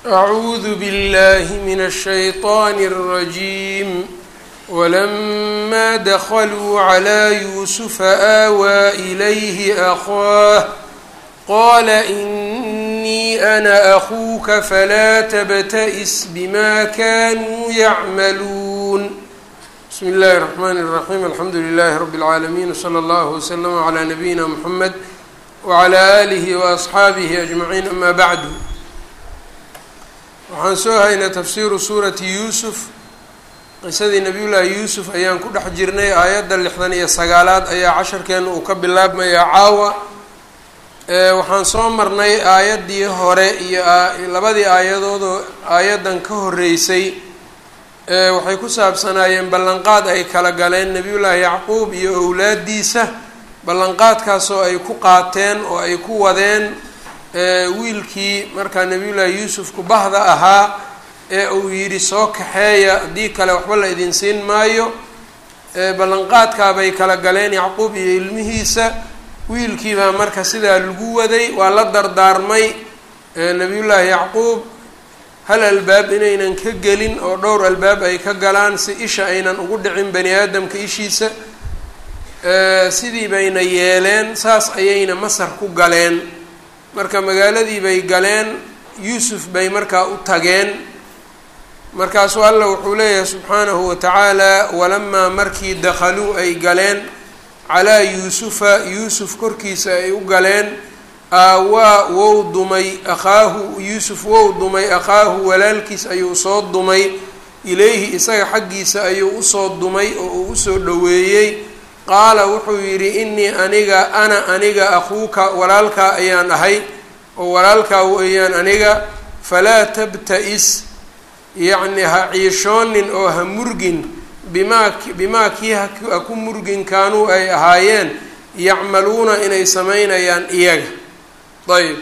أعوذ بالله من الشيطان الرجيم ولما دخلوا على يوسف آوى إليه أخاه قال إني أنا أخوك فلا تبتئس بما كانوا يعملون بسم الله الرحمن الرحيم الحمد لله رب العالمين وصلى الله وسلم على نبينا محمد وعلى آله وأصxaabihi أجمعين أما bعd waxaan soo haynay tafsiru suurati yuusuf qisadii nabiy llaahi yuusuf ayaan ku dhex jirnay aayadda lixdan iyo sagaalaad ayaa casharkeena uu ka bilaabmayaa caawa waxaan soo marnay aayaddii hore iyo labadii aayadoodoo aayaddan ka horeysay waxay ku saabsanaayeen ballanqaad ay kala galeen nebiyullaahi yacquub iyo owlaadiisa ballanqaadkaasoo ay ku qaateen oo ay ku wadeen wiilkii markaa nebiyullaahi yuusufku bahda ahaa ee uu yidhi soo kaxeeya haddii kale waxba la idin siin maayo ballanqaadkaabay kala galeen yacquub iyo ilmihiisa wiilkiibaa marka sidaa lagu waday waa la dardaarmay nebiyullaahi yacquub hal albaab inaynan ka gelin oo dhowr albaab ay ka galaan si isha aynan ugu dhicin bani aadamka ishiisa sidii bayna yeeleen saas ayayna masar ku galeen marka magaaladii bay galeen yuusuf bay markaa u tageen markaasuu alla wuxuu leeyahay subxaanahu wa tacaala walamaa markii dakhaluu ay galeen calaa yuusufa yuusuf korkiisa ay u galeen aawaa wou dumay akhaahu yuusuf wou dumay akhaahu walaalkiis ayuu soo dumay ilayhi isaga xaggiisa ayuu usoo dumay oo uu usoo dhoweeyey qaala wuxuu yidhi innii aniga ana aniga akhuuka walaalkaa ayaan ahay oo walaalkaa weeyaan aniga falaa tabta-is yacni ha ciishoonin oo ha murgin bimaa bimaa kii ha ku murgin kaanuu ay ahaayeen yacmaluuna inay samaynayaan iyaga ayb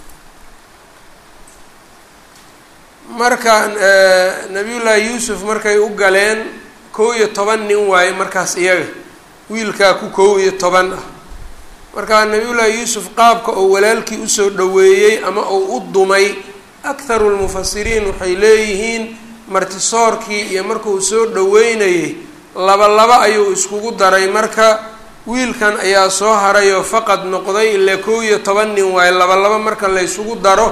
marka nabiyullaahi yuusuf markay u galeen kow iyo toban nin waaye markaas iyaga wiilkaa ku kow iyo toban ah markaa nabiyullaahi yuusuf qaabka oo walaalkii usoo dhoweeyey ama uu u dumay akharu lmufasiriin waxay leeyihiin martisoorkii iyo markuu soo dhoweynayay laba laba ayuu iskugu daray marka wiilkan ayaa soo harayoo faqad noqday ilaa kow iyo toban nin waaye laba laba marka la ysugu daro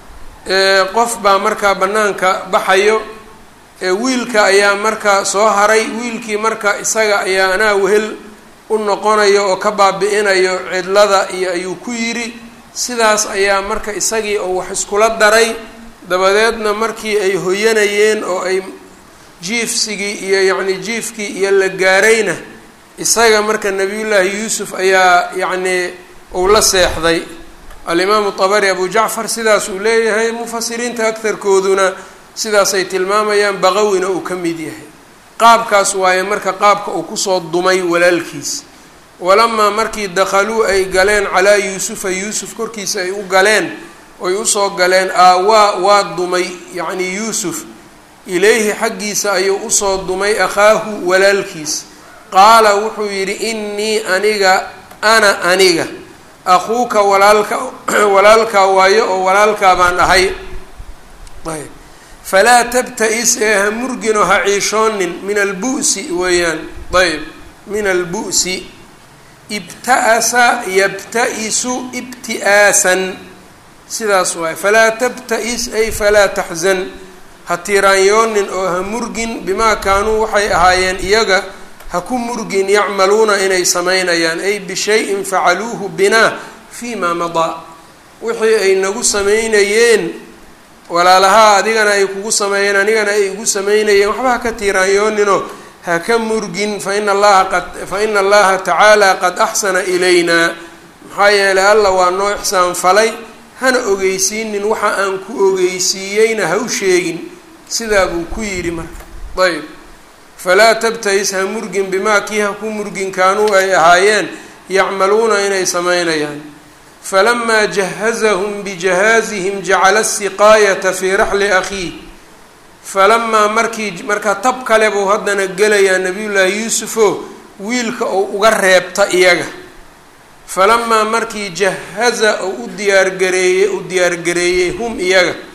qof baa markaa bannaanka baxayo wiilka ayaa marka soo haray wiilkii marka isaga ayaa anaa wehel u noqonayo oo ka baabi-inayo cidlada iyo ayuu ku yidhi sidaas ayaa marka isagii oo wax iskula daray dabadeedna markii ay hoyanayeen oo ay jiifsigii iyo yacni jiifkii iyo la gaarayna isaga marka nebiyullaahi yuusuf ayaa yacnii uu la seexday alimaamu tabari abu jacfar sidaas uu leeyahay mufasiriinta agtarkooduna sidaasay tilmaamayaan baqawina uu ka mid yahay qaabkaas waaye marka qaabka uu kusoo dumay walaalkiis walamaa markii dakhaluu ay galeen calaa yuusufa yuusuf korkiisa ay u galeen oy usoo galeen aawaa waa dumay yacnii yuusuf ilayhi xaggiisa ayuu usoo dumay akhaahu walaalkiis qaala wuxuu yidhi innii aniga ana aniga akhuuka walaalka walaalkaa waayo oo walaalkaa baan ahay ayb falaa tabta-is ee ha murginoo ha ciishoonin min albu'si weeyaan ayb min albu'si ibta'asa yabta-isu ibti'aasan sidaas waay falaa tabta-is ay falaa taxzan ha tiiraanyoonin oo ha murgin bimaa kaanuu waxay ahaayeen iyaga ha ku murgin yacmaluuna inay samaynayaan ay bishayin facaluuhu binaa fii maa madaa wixii ay nagu samaynayeen walaalahaa adigana ay kugu sameeyeen anigana ay igu sameynayeen waxba ha ka tiiraanyooninoo ha ka murgin faina allaha qad fa ina allaha tacaala qad axsana ilaynaa maxaa yeelay alla waa noo ixsaan falay hana ogeysiinin waxa aan ku ogeysiiyeyna ha u sheegin sidaa buu ku yidhi marka ayb falaa tabta-is ha murgin bimaa kii ha ku murgin kaanuu ay ahaayeen yacmaluuna inay samaynayaan falamaa jahazahum bijahaazihim jacala asiqaayata fii raxli akhiih falamaa markii marka tab kale buu haddana gelayaa nabiyullaahi yuusufo wiilka oo uga reebta iyaga falamaa markii jahaza oo u diyaargareeyey u diyaargareeyey hum iyaga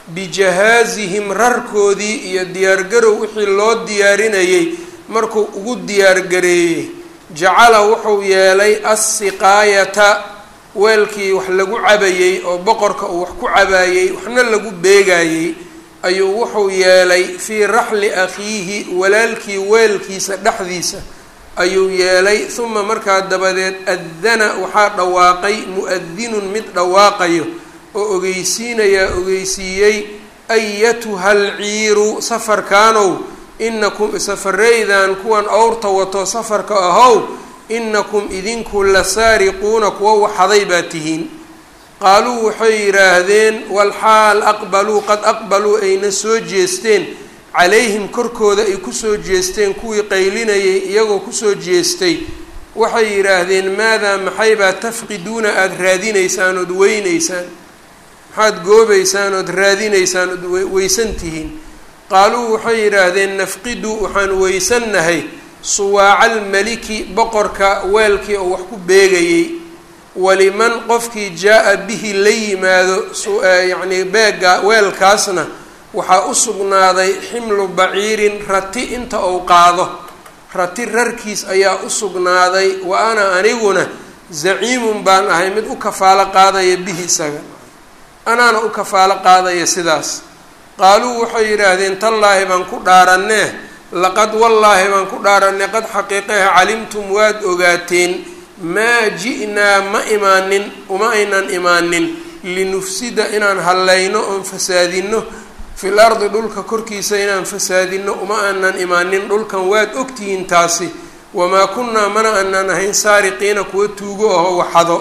bijahaazihim rarkoodii iyo diyaargarow wixii loo diyaarinayay markuu ugu diyaargareeyey jacala wuxuu yeelay assiqaayata weelkii wax lagu cabayey oo boqorka uu wax ku cabaayey waxna lagu beegayey ayuu wuxuu yeelay fii raxli akhiihi walaalkii weelkiisa dhexdiisa ayuu yeelay uma markaa dabadeed addana waxaa dhawaaqay mu-adinun mid dhawaaqayo oo ogeysiinayaa ogeysiiyey ayatuha alciiru safarkaanow inakum safareydan kuwan owrta wato safarka ahow inakum idinku la saariquuna kuwa waxaday baa tihiin qaaluu waxay yidhaahdeen walxaal aqbaluu qad aqbaluu ayna soo jeesteen calayhim korkooda ay kusoo jeesteen kuwii qaylinayay iyagoo kusoo jeestay waxay yidhaahdeen maadaa maxaybaa tafqiduuna aada raadinaysaan ood weynaysaan maxaad goobaysaan ood raadinaysaan ood weysan tihiin qaaluu waxay yidhaahdeen nafqidu waxaan weysannahay suwaaca almeliki boqorka weelkii oo wax ku beegayey waliman qofkii jaa-a bihi la yimaado yacnii beega weelkaasna waxaa u sugnaaday ximlu baciirin rati inta uu qaado rati rarkiis ayaa u sugnaaday wa ana aniguna zaciimun baan ahay mid u kafaalo qaadaya bihi isaga anaana u kafaalo qaadaya sidaas qaaluu waxay yidhaahdeen tallaahi baan ku dhaaranee laqad wallaahi baan ku dhaaranay qad xaqiiqaha calimtum waad ogaateen maa ji'naa ma imaanin uma aynan imaanin linufsida inaan hallayno oon fasaadinno fil ardi dhulka korkiisa inaan fasaadinno uma aanan imaanin dhulkan waad ogtihiin taasi wamaa kunnaa mana aanan ahayn saariqiina kuwa tuugo aho waxado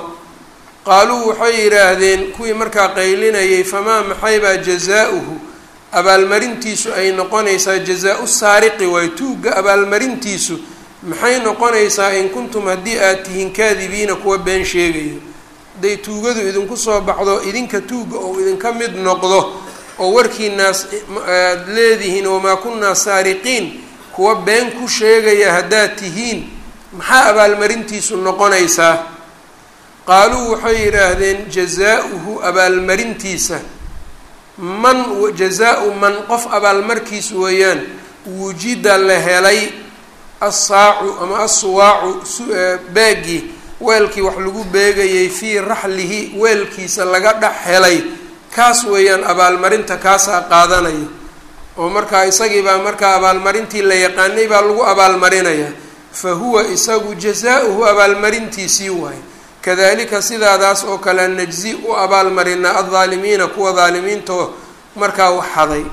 qaaluu waxay yidhaahdeen kuwii markaa qaylinayay famaa maxaybaa jazaa-uhu abaalmarintiisu ay noqonaysaa jazaa-u saariqi waay tuugga abaalmarintiisu maxay noqonaysaa in kuntum haddii aad tihiin kaadibiina kuwa been sheegayo hadday tuugadu idinku soo baxdo idinka tuugga oo idinka mid noqdo oo warkiinaas aad leedihiin wamaa kunnaa saariqiin kuwa been ku sheegaya haddaad tihiin maxaa abaalmarintiisu noqonaysaa qaaluu waxay yidhaahdeen jazaa-uhu abaalmarintiisa man jazaa-u man qof abaalmarkiisu weeyaan wujida la helay assaacu ama assuwaacu beegii weelkii wax lagu beegayay fii raxlihi weelkiisa laga dhex helay kaas weeyaan abaalmarinta kaasaa qaadanayo oo markaa isagii baa markaa abaalmarintii la yaqaanay baa lagu abaalmarinayaa fa huwa isagu jazaa-uhu abaalmarintiisii waaye kadalika sidaadaas oo kale najzi u abaalmarinaa aldaalimiina kuwa daalimiintoo markaa waxhaday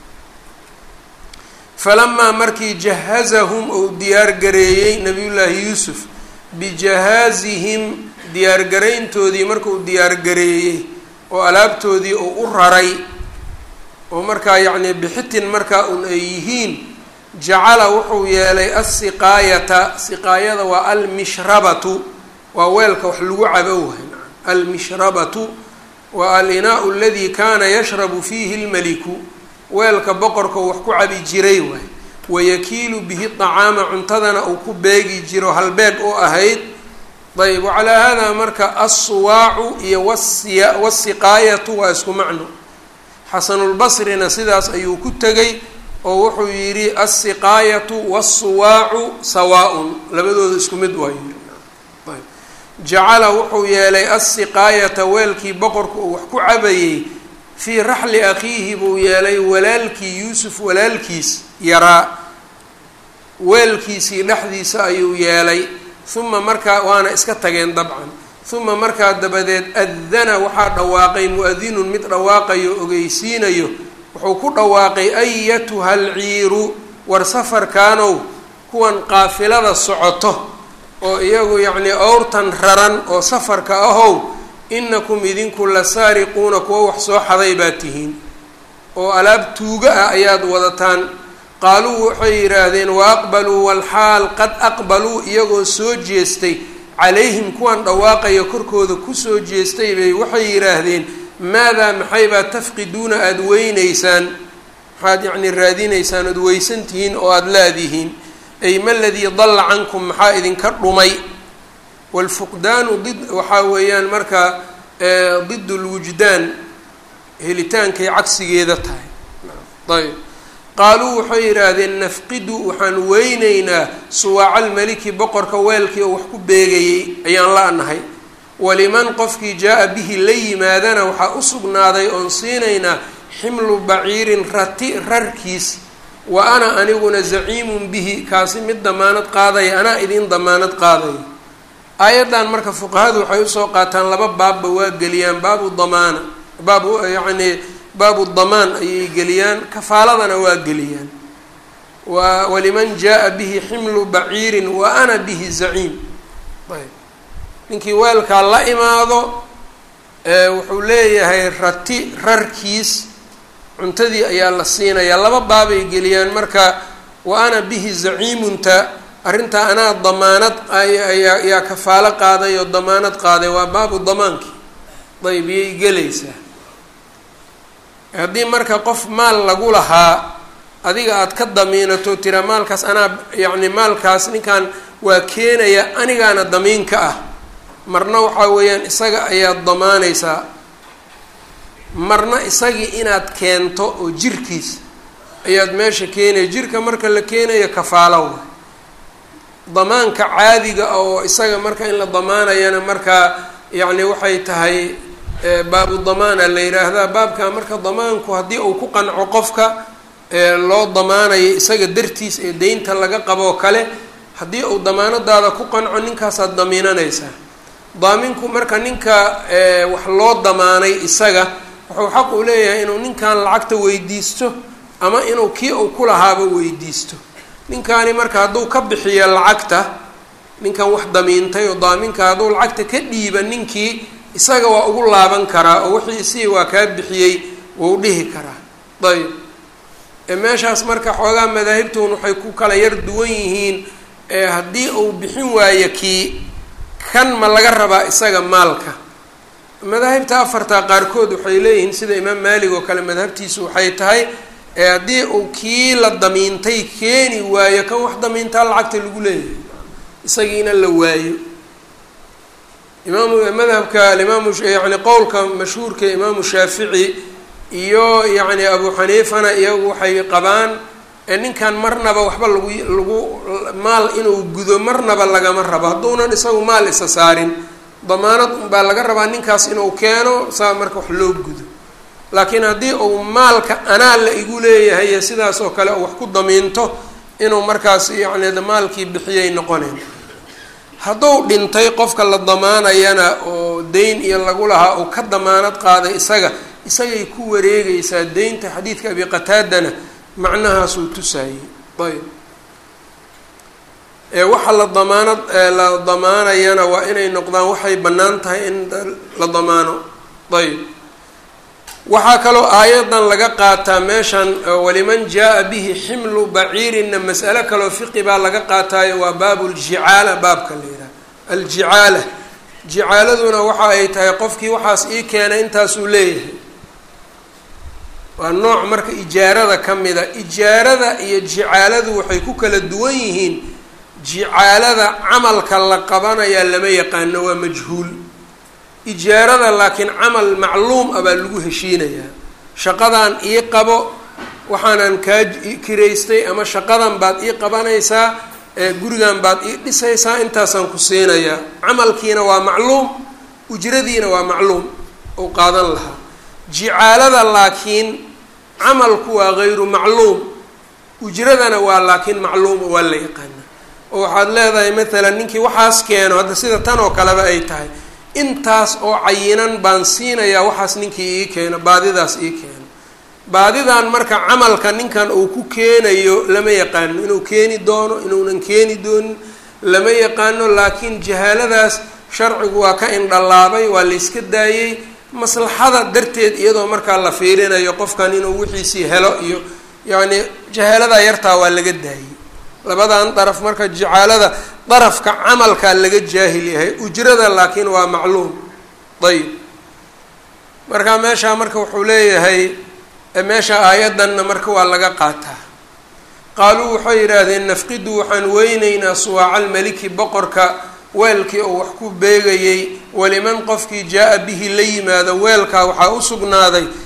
falamaa markii jahazahum ou diyaargareeyey nabiyullaahi yuusuf bijahaazihim diyaargarayntoodii markuu diyaargareeyey oo alaabtoodii uu u raray oo markaa yacnii bixitin markaa un ay yihiin jacala wuxuu yeelay assiqaayata siqaayada waa almishrabatu waa weelka wax lagu cabo wahay almishrabatu waa alinaau aladii kaana yashrabu fiihi lmeliku weelka boqorka wax ku cabi jiray waay wayakiilu bihi طacaama cuntadana uu ku beegi jiro halbeeg u ahayd ayb wacalaa hada marka assuwaacu iyo wasiya wasiqaayatu waa isku macno xasanulbasrina sidaas ayuu ku tegay oo wuxuu yidhi alsiqaayatu wasuwaacu sawaa-un labadooda isku mid waa yiri jacala wuxuu yeelay alsiqaayata weelkii boqorku uu wax ku cabayey fii raxli akhiihi buu yeelay walaalkii yuusuf walaalkiis yaraa weelkiisii dhexdiisa ayuu yeelay uma markaa waana iska tageen dabcan uma markaa dabadeed adana waxaa dhawaaqay mu-adinun mid dhawaaqayo ogeysiinayo wuxuu ku dhawaaqay ayatuha alciiru war safarkaanow kuwan qaafilada socoto oo iyagu yacnii owrtan raran oo safarka ahow inakum idinku la saariquuna kuwa wax soo xaday baa tihiin oo alaab tuuga ah ayaad wadataan qaaluu waxay yidhaahdeen wa aqbaluu walxaal qad aqbaluu iyagoo soo jeestay calayhim kuwan dhawaaqaya korkooda kusoo jeestay bay waxay yidhaahdeen maadaa maxaybaa tafqiduuna aada weynaysaan maxaad yacnii raadinaysaan ood weysan tihiin oo aada laadihiin ay ma ladii dalla cankum maxaa idinka dhumay waalfuqdaanu did waxaa weeyaan marka did lwujdaan helitaankay cagsigeeda tahay ayb qaaluu waxay yidhaahdeen nafqidu waxaan weyneynaa suwaaca almeliki boqorka weelkii oo wax ku beegayey ayaan la-nahay waliman qofkii jaa-a bihi la yimaadana waxaa u sugnaaday oon siinaynaa ximlu baciirin rati rarkiis wa ana aniguna zaciimun bihi kaasi mid damaanad qaadaya anaa idin damaanad qaadaya aayaddan marka fuqahadu waxay usoo qaataan laba baabba waa geliyaan baabu damaana baabu yacnii baabu damaan ayay geliyaan kafaaladana waa geliyaan wa waliman jaa-a bihi ximlu baciirin wa ana bihi zaciim ayb ninkii weelkaa la imaado wuxuu leeyahay rati rarkiis cuntadii ayaa la siinayaa laba baabay geliyaan marka wa ana bihi zaciimunta arrintaa anaa damaanad ayaa yaa kafaalo qaaday oo damaanad qaaday waa baabu damaankii ayb iyay gelaysaa haddii marka qof maal lagu lahaa adiga aada ka damiinato tira maalkaas anaa yacni maalkaas ninkan waa keenaya anigaana damiinka ah marna waxaa weeyaan isaga ayaad damaanaysaa marna isagii inaad keento oo jirkiis ayaad meesha keenaya jirka marka la keenayo kafaalo wa damaanka caadiga oo isaga marka in la damaanayana markaa yacni waxay tahay baabu damaana la yidhaahdaa baabka marka damaanku haddii uu ku qanco qofka loo damaanayo isaga dartiis ee deynta laga qaboo kale haddii uu damaanadaada ku qanco ninkaasaad damiinanaysaa daaminku marka ninka wax loo damaanay isaga wuxuu xaq u leeyahay inuu ninkan lacagta weydiisto ama inuu kii uu ku lahaaba weydiisto ninkaani marka hadduu ka bixiyo lacagta ninkan wax damiintay oo daaminka hadduu lacagta ka dhiiba ninkii isaga waa ugu laaban karaa oo wixii isii waa kaa bixiyey wuu dhihi karaa ayb meeshaas marka xoogaa madaahibtun waxay ku kala yar duwan yihiin haddii uu bixin waayo kii kan ma laga rabaa isaga maalka madaahibta afarta qaarkood waxay leeyihiin sida imaam maalig oo kale madhabtiisu waxay tahay haddii uu kii la damiintay keeni waayo kan wax damiintaa lacagta lagu leeyahay isagiina la waayo imaamu madhabka alimaamu yani qowlka mashhuurka imaamu shaafici iyo yacni abu xaniifana iyagu waxay qabaan ninkan marnaba waxba lagu lagu maal inuu gudo marnaba lagama rabo hadduunan isagu maal isa saarin damaanad unbaa laga rabaa ninkaas inuu keeno saa marka wax loo gudo laakiin haddii uu maalka anaa la igu leeyahay sidaas oo kale wax ku damiinto inuu markaas yacni maalkii bixiyay noqoneen hadduu dhintay qofka la damaanayana oo deyn iyo lagu lahaa uu ka damaanad qaaday isaga isagay ku wareegaysaa deynta xadiidka abi qataadana macnahaasuu tusaayey ayb eewaxa la damaanad la damaanayana waa inay noqdaan waxay bannaan tahay in la damaano ayb waxaa kaloo aayadan laga qaataa meeshan waliman jaa-a bihi ximlu baciirinna mas'alo kaloo fiqi baa laga qaataayo waa baabu ljicaala baabka la yidhaha aljicaala jicaaladuna waxa ay tahay qofkii waxaas ii keenay intaasuu leeyahay waa nooc marka ijaarada ka mida ijaarada iyo jicaaladu waxay ku kala duwan yihiin jicaalada camalka la qabanayaa lama yaqaano waa majhuul ijaarada laakiin camal macluum ah baa lagu heshiinayaa shaqadan ii qabo waxaanan kaa kiraystay ama shaqadan baad ii qabanaysaa gurigan baad ii dhisaysaa intaasaan ku siinayaa camalkiina waa macluum ujradiina waa macluum ou qaadan lahaa jicaalada laakiin camalku waa gayru macluum ujradana waa laakiin macluum waa la yaqaana oo waxaad leedahay matalan ninkii waxaas keeno hadda sida tan oo kaleba ay tahay intaas oo cayinan baan siinayaa waxaas ninkii ii keeno baadidaas ii keeno baadidan marka camalka ninkan uu ku keenayo lama yaqaano inuu keeni doono inuunan keeni doonin lama yaqaano laakiin jahaaladaas sharcigu waa ka indhalaabay waa la yska daayey maslaxada darteed iyadoo markaa la fiirinayo qofkan inuu wixiisii helo iyo yacni jahaalada yartaa waa laga daayey labadan daraf marka jacaalada darafka camalkaa laga jaahil yahay ujrada laakiin waa macluum ayib marka meeshaa marka wuxuu leeyahay meesha aayaddanna marka waa laga qaataa qaaluu waxay yidhaahdeen nafqidu waxaan weyneynaa suwaaca almeliki boqorka weelkii oo wax ku beegayey waliman qofkii jaa-a bihi la yimaado weelkaa waxaa u sugnaaday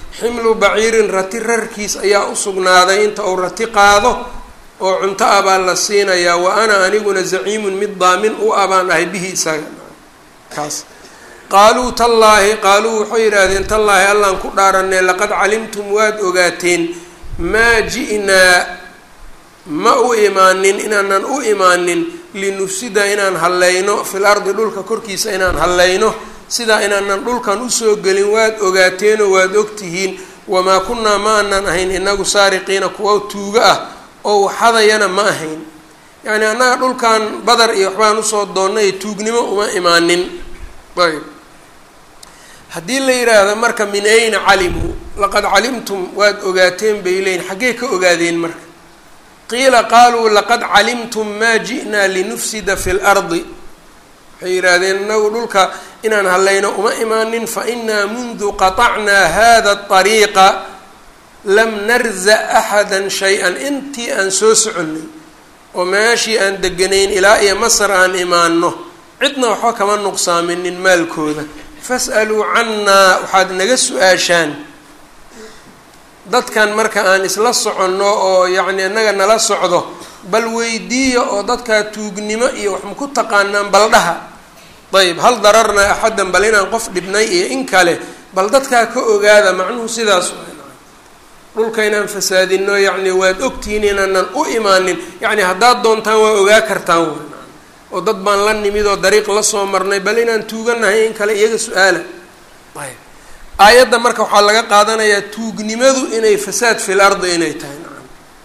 ximlu baciirin rati rarkiis ayaa u sugnaaday inta uu rati qaado oo cunto ah baa la siinayaa wa ana aniguna zaciimun mid daamin u ah baan ahay bihi isaga kaas qaaluu tallaahi qaaluu waxay yidhaahdeen tallaahi allaan ku dhaaranay laqad calimtum waad ogaateen maa ji'naa ma u imaanin inaanan u imaanin linufsida inaan hallayno fil ardi dhulka korkiisa inaan hallayno sidaa inaanan dhulkan usoo gelin waad ogaateenoo waad ogtihiin wamaa kunnaa ma aanan ahayn inagu saariqiina kuwa tuuga ah oo waxadayana ma ahayn yacni annaga dhulkan badar iyo waxbaan usoo doonnay tuugnimo uma imaanin ayb haddii la yidhaahdo marka min ayna calimuu laqad calimtum waad ogaateen bay leeyiin xaggee ka ogaadeen marka qiila qaaluu laqad calimtum maa ji'naa linufsida fi lardi waxay yidhaahdeen inagu dhulka inaan hallayno uma imaanin fa inaa mundu qaطacnaa hada طariiqa lam narza axada shay-an intii aan soo soconnay oo meeshii aan deganayn ilaa iyo masar aan imaano cidna waxba kama nuqsaaminin maalkooda fas'aluu cannaa waxaad naga su-aashaan dadkan marka aan isla soconno oo yacni innaga nala socdo bal weydiiya oo dadkaa tuugnimo iyo wax maku taqaanaan baldhaha ayb hal dararna axaddan bal inaan qof dhibnay iyo in kale bal dadkaa ka ogaada macnuhu sidaas dhulka inaan fasaadino yacni waad ogtihiin inaanan u imaanin yacni haddaad doontaan waa ogaa kartaan w oo dad baan la nimid oo dariiq la soo marnay bal inaan tuuganahay in kale iyaga su-aala ayb aayadda marka waxaa laga qaadanayaa tuugnimadu inay fasaad fil ardi inay tahay nacam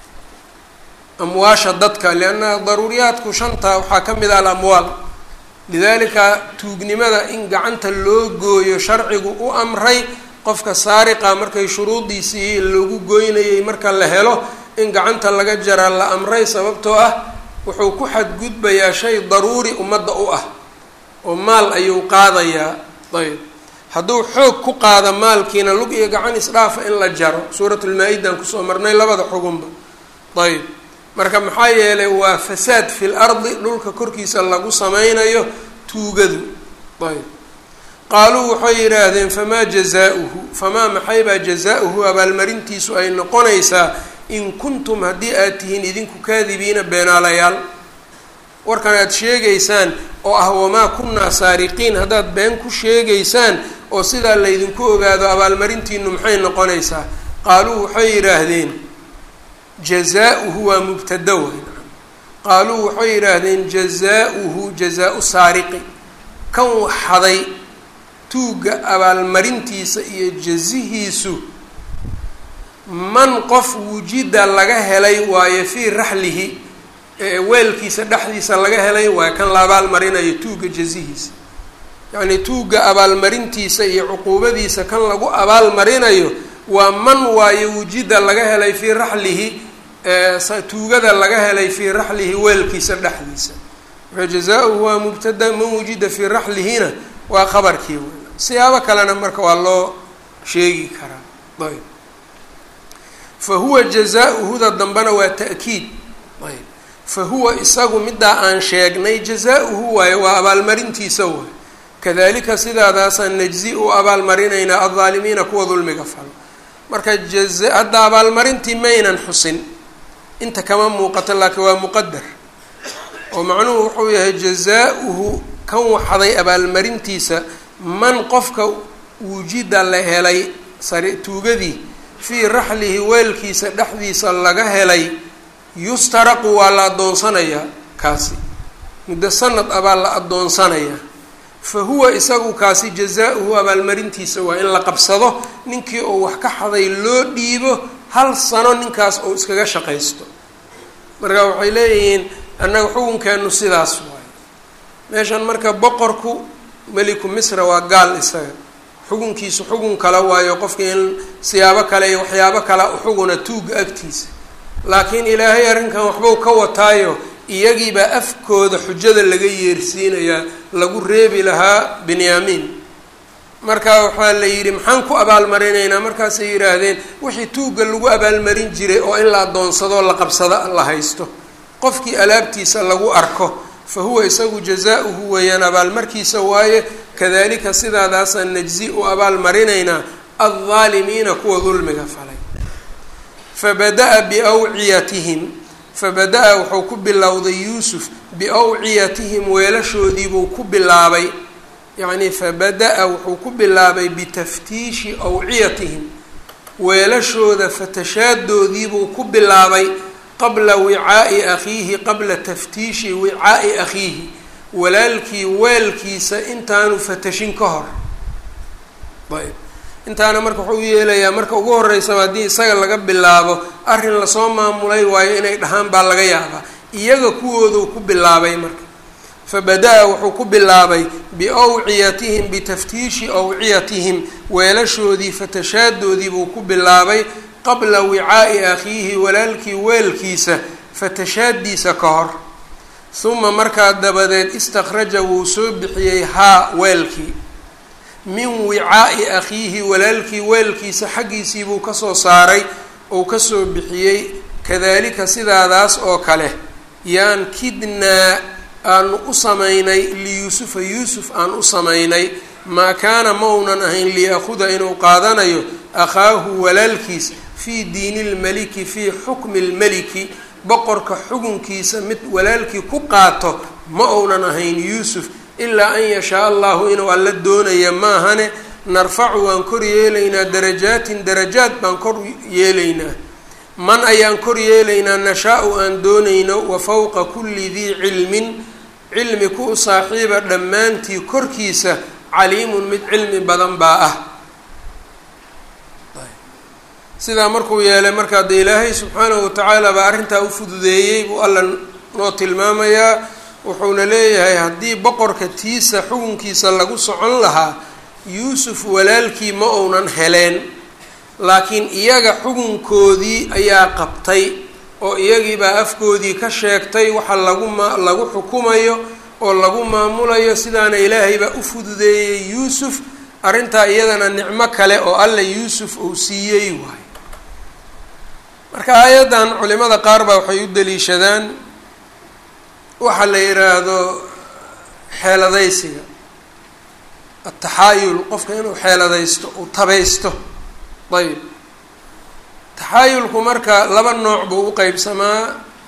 amwaasha dadka lianna daruuriyaadku shanta waxaa ka mid ah alamwaal lidalika tuugnimada in gacanta loo gooyo sharcigu u amray qofka saariqa markay shuruudiisii lagu goynayay marka la helo in gacanta laga jara la amray sababtoo ah wuxuu ku xadgudbayaa shay daruuri ummadda u ah oo maal ayuu qaadayaa ayb hadduu xoog ku qaado maalkiina lug iyo gacan isdhaafa in la jaro suuratulmaa-idan kusoo marnay labada xugunba ayb marka maxaa yeelay waa fasaad fil ardi dhulka korkiisa lagu sameynayo tuugadu ayb qaaluu waxay yidhaahdeen famaa jazaa-uhu famaa maxaybaa jazaa-uhu abaalmarintiisu ay noqonaysaa in kuntum haddii aad tihiin idinku kaadibiina beenaalayaal warkan aad sheegaysaan oo ah wamaa kunnaa saariqiin haddaad been ku sheegaysaan oo sidaa laydinku ogaado abaalmarintiinu maxay noqonaysaa qaaluu waxay yidhaahdeen jazaa-uhu waa mubtada wayn qaaluu waxay yidhaahdeen jazaa-uhu jazaa-u saariqi kan waxaday tuugga abaalmarintiisa iyo jazihiisu man qof wujida laga helay waayo fii raxlihi weelkiisa dhexdiisa laga helay waayo kan la abaalmarinayo tuugga jazihiisa yacnii tuugga abaalmarintiisa iyo cuquubadiisa kan lagu abaalmarinayo waa man waayo wujida laga helay fii raxlihi tuugada laga helay fii raxlihi weelkiisa dhexdiisa marka jazaa-uhu waa mubtada man wujida fii raxlihina waa qabarkii wey siyaabo kalena marka waa loo sheegi karaa ayb fa huwa jazaa-uhuda dambena waa ta'kiid ayb fa huwa isagu middaa aan sheegnay jazaa-uhu waayo waa abaalmarintiisa waay kadalika sidaadaasaan najzi u abaalmarinaynaa aldaalimiina kuwa dulmiga falo marka jaza hadda abaalmarintii maynan xusin inta kama muuqato laakiin waa muqadar oo macnuhu wuxuu yahay jazaa-uhu kan waxday abaalmarintiisa man qofka wujida la helay sari tuugadii fii raxlihi weelkiisa dhexdiisa laga helay yustaraqu waa la addoonsanayaa kaasi muddo sanad abaa la addoonsanayaa fa huwa isagu kaasi jazaa-uhu abaalmarintiisa waa in la qabsado ninkii uu wax ka xaday loo dhiibo hal sano ninkaas uu iskaga shaqaysto marka waxay leeyihiin annaga xukunkeenu sidaas waayo meeshan marka boqorku meliku misra waa gaal isaga xukunkiisu xugun kale waayo qofka in siyaabo kale iyo waxyaabo kale uxuguna tuuga agtiisa laakiin ilaahay arrinkan waxbuu ka wataayo iyagiibaa afkooda xujada laga yeersiinayaa lagu reebi lahaa binyaamiin marka waxaa la yidhi maxaan ku abaalmarinaynaa markaasay yidhaahdeen wixii tuugga lagu abaalmarin jiray oo in la addoonsado la qabsado la haysto qofkii alaabtiisa lagu arko fa huwa isagu jazaa-uhu weeyaan abaalmarkiisa waaye kadalika sidaadaasaan najzi u abaalmarinaynaa aldaalimiina kuwa dulmiga falay fabada-a biawciyatihim fabada-a wuxuu ku bilowday yuusuf biawciyatihim weelashoodiibuu ku bilaabay yacnii fabada-a wuxuu ku bilaabay bitaftiishi awciyatihim weelashooda fatashaadoodiibuu ku bilaabay qabla wicaa'i akhiihi qabla taftiishi wicaa'i akhiihi walaalkii weelkiisa intaanu fatashin ka hor ayb intaana marka wuxuu u yeelayaa marka ugu horeysaba haddii isaga laga bilaabo arrin lasoo maamulay waayo inay dhahaan baa laga yaabaa iyaga kuwooduu ku bilaabay marka fabada-a wuxuu ku bilaabay biawciyatihim bitaftiishi awciyatihim weelashoodii fatashaadoodii buu ku bilaabay qabla wicaa'i akhiihi walaalkii weelkiisa fatashaadiisa ka hor huma markaa dabadeed istakhraja wuu soo bixiyey haa weelkii min wicaa'i akhiihi walaalkii weelkiisa xaggiisii buu kasoo saaray ou kasoo bixiyey kadalika sidaadaas oo kale yaan kidnaa aanu u samaynay liyuusufa yuusuf aan u samaynay maa kaana maunan ahayn liyaakhuda inuu qaadanayo akhaahu walaalkiis fii diini lmeliki fii xukmi lmeliki boqorka xukunkiisa mid walaalkii ku qaato ma uunan ahayn yuusuf ilaa an yashaa allahu inuu alla doonaya maahane narfacu waan kor yeelaynaa darajaatin darajaad baan kor yeelaynaa man ayaan kor yeelaynaa nashaa-u aan doonayno wa fowqa kulli dii cilmin cilmi ku u saaxiiba dhammaantii korkiisa caliimun mid cilmi badan baa ah sidaa markuu yeelay markaa dee ilaahay subxaanahu watacaala baa arrintaa u fududeeyey buu alla noo tilmaamayaa wuxuuna leeyahay haddii boqorka tiisa xukunkiisa lagu socon lahaa yuusuf walaalkii ma uunan heleen laakiin iyaga xukunkoodii ayaa qabtay oo iyagiibaa afkoodii ka sheegtay waxa lagu ma lagu xukumayo oo lagu maamulayo sidaana ilaahay baa u fududeeyey yuusuf arrintaa iyadana nicmo kale oo alla yuusuf uu siiyey waay marka aayaddan culimada qaar baa waxay u daliishadaan waxaa la yidhaahdo xeeladaysiga ataxaayul qofka inuu xeeladaysto uu tabaysto ayb taxaayulku marka laba nooc buu u qeybsamaa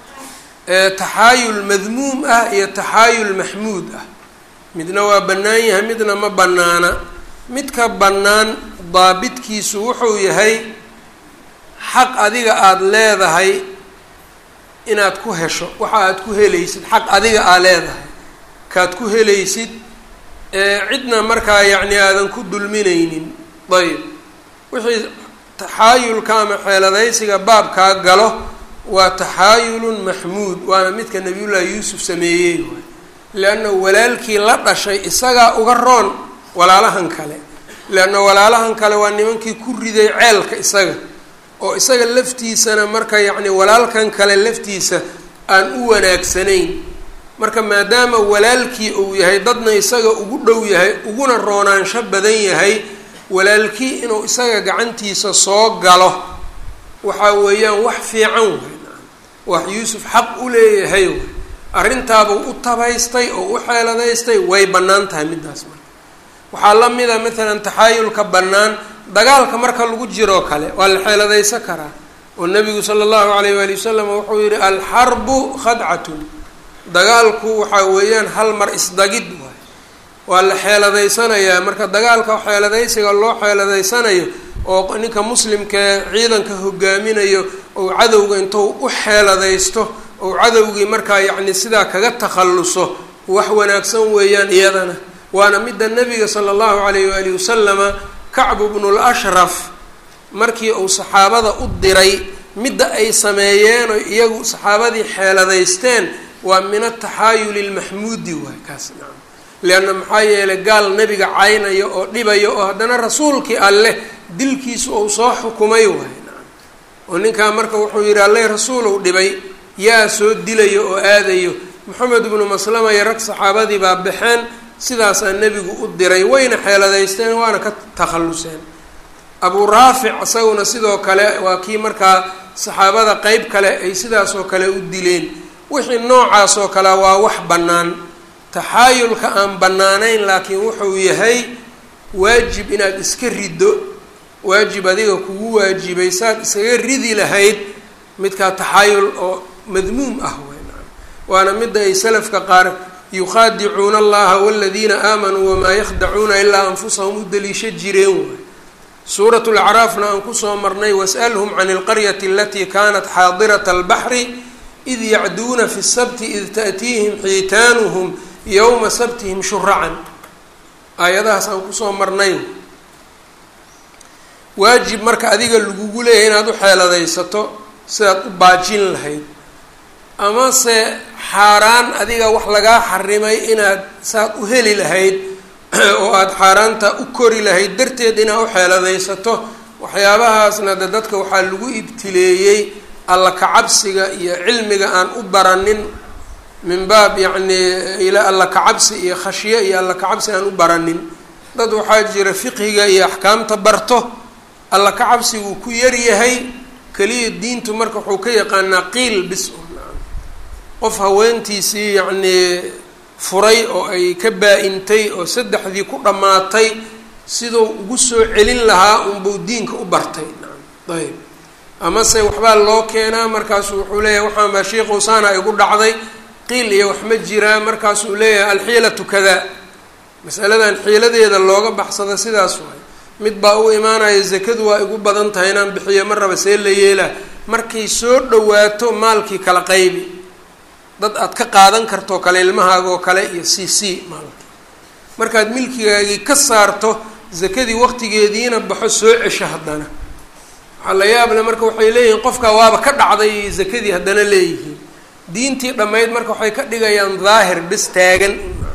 taxaayul madmuum ah iyo taxaayul maxmuud ah midna waa bannaan yahay midna ma bannaana midka bannaan daabitkiisu wuxuu yahay xaq adiga aada leedahay inaad ku hesho waxa aad ku helaysid xaq adiga aa leedahay kaad ku helaysid cidna markaa yacni aadan ku dulminaynin ayb wixii taxaayulka ama xeeladaysiga baabkaa galo waa taxaayulun maxmuud waana midka nabiyullaahi yuusuf sameeyey waay leanna walaalkii la dhashay isagaa uga roon walaalahan kale leanna walaalahan kale waa nimankii ku riday ceelka isaga oo isaga laftiisana marka yacni walaalkan kale laftiisa aan u wanaagsanayn marka maadaama walaalkii uu yahay dadna isaga ugu dhow yahay uguna roonaansho badan yahay walaalkii inuu isaga gacantiisa soo galo waxaa weeyaan wax fiican way wax yuusuf xaq u leeyahay way arrintaabuu u tabaystay oo u xeeladaystay way bannaan tahay middaas marka waxaa la mida maalan taxaayulka bannaan dagaalka marka lagu jiroo kale waa la xeeladaysan karaa oo nabigu sala allahu alayh waali wasalam wuxuu yihi alxarbu khadcatun dagaalku waxaa weeyaan hal mar isdagid waay waa la xeeladaysanayaa marka dagaalka xeeladaysiga loo xeeladaysanayo oo ninka muslimkae ciidanka hogaaminayo ou cadowga intuu u xeeladaysto ou cadowgii markaa yacni sidaa kaga takhalluso wax wanaagsan weeyaan iyadana waana midda nabiga sala allahu alayh waali wasalama kacbu bnul ashraf markii uu saxaabada u diray midda ay sameeyeen oo iyagu saxaabadii xeeladaysteen waa min ataxaayuli lmaxmuudi waay kaas nacam leanna maxaa yeelay gaal nebiga caynaya oo dhibaya oo haddana rasuulkii alleh dilkiisu uu soo xukumay waay nacam oo ninkaa marka wuxuu yidhi alleh rasuulow dhibay yaa soo dilayo oo aadayo moxamed ibnu maslama iyo rag saxaabadii baa baxeen sidaasaa nebigu u diray wayna xeeladaysteen waana ka takhalluseen abuu raafic isaguna sidoo kale waa kii markaa saxaabada qeyb kale ay sidaasoo kale u dileen wixii noocaas oo kale waa wax bannaan taxaayulka aan bannaanayn laakiin wuxuu yahay waajib inaad iska riddo waajib adiga kugu waajibay saad iskaga ridi lahayd midkaa taxayul oo madmuum ah waana midda ay salafka qaar yukhaadicuuna allaha waladiina aamanuu wamaa yakhdacuuna ilaa anfusahum u daliisho jireen waay suurat lacraafna aan kusoo marnay was'alhum can ilqaryati alatii kanat xaadirata albaxri id yacduuna fi sabti id ta'tiihim xiitaanuhum yowma sabtihim shuracan aayadahaas aan kusoo marnay waajib marka adiga lagugu leeyahay inaad u xeeladaysato sidaad u baajin lahayd amase xaaraan adiga wax lagaa xarimay inaad saad u heli lahayd oo aada xaaraanta u kori lahayd darteed inaad u xeeladaysato waxyaabahaasna de dadka waxaa lagu ibtileeyey alla kacabsiga iyo cilmiga aan u baranin min baab yacni ila alla kacabsi iyo khashyo iyo alla kacabsi aan u baranin dad waxaa jira fiqhiga iyo axkaamta barto alla kacabsiguu ku yaryahay keliya diintu marka wuxuu ka yaqaanaa qiil bis qof haweentiisii yacnii furay oo ay ka baa-intay oo saddexdii ku dhammaatay siduu ugu soo celin lahaa unbuu diinka u bartay ayb amase waxbaa loo keenaa markaasuu wuxuu leeyahay waxaan baa sheikhu saana igu dhacday qiil iyo wax ma jiraa markaasuu leeyahay alxiilatu kadaa masaladan xiiladeeda looga baxsada sidaas waay mid baa u imaanaya zakadu waa igu badan tahay inaan bixiyo ma raba see la yeelaa markay soo dhawaato maalkii kala qaybi dad aad ka qaadan kartoo kale ilmahaagoo kale iyo c c maalki markaad milkigaagii ka saarto zakadii waqtigeediina baxo soo cesho haddana waxaa la yaable marka waxay leeyihiin qofkaa waaba ka dhacday zakadii haddana leeyihiin diintii dhammayd marka waxay ka dhigayaan daahir bis taagan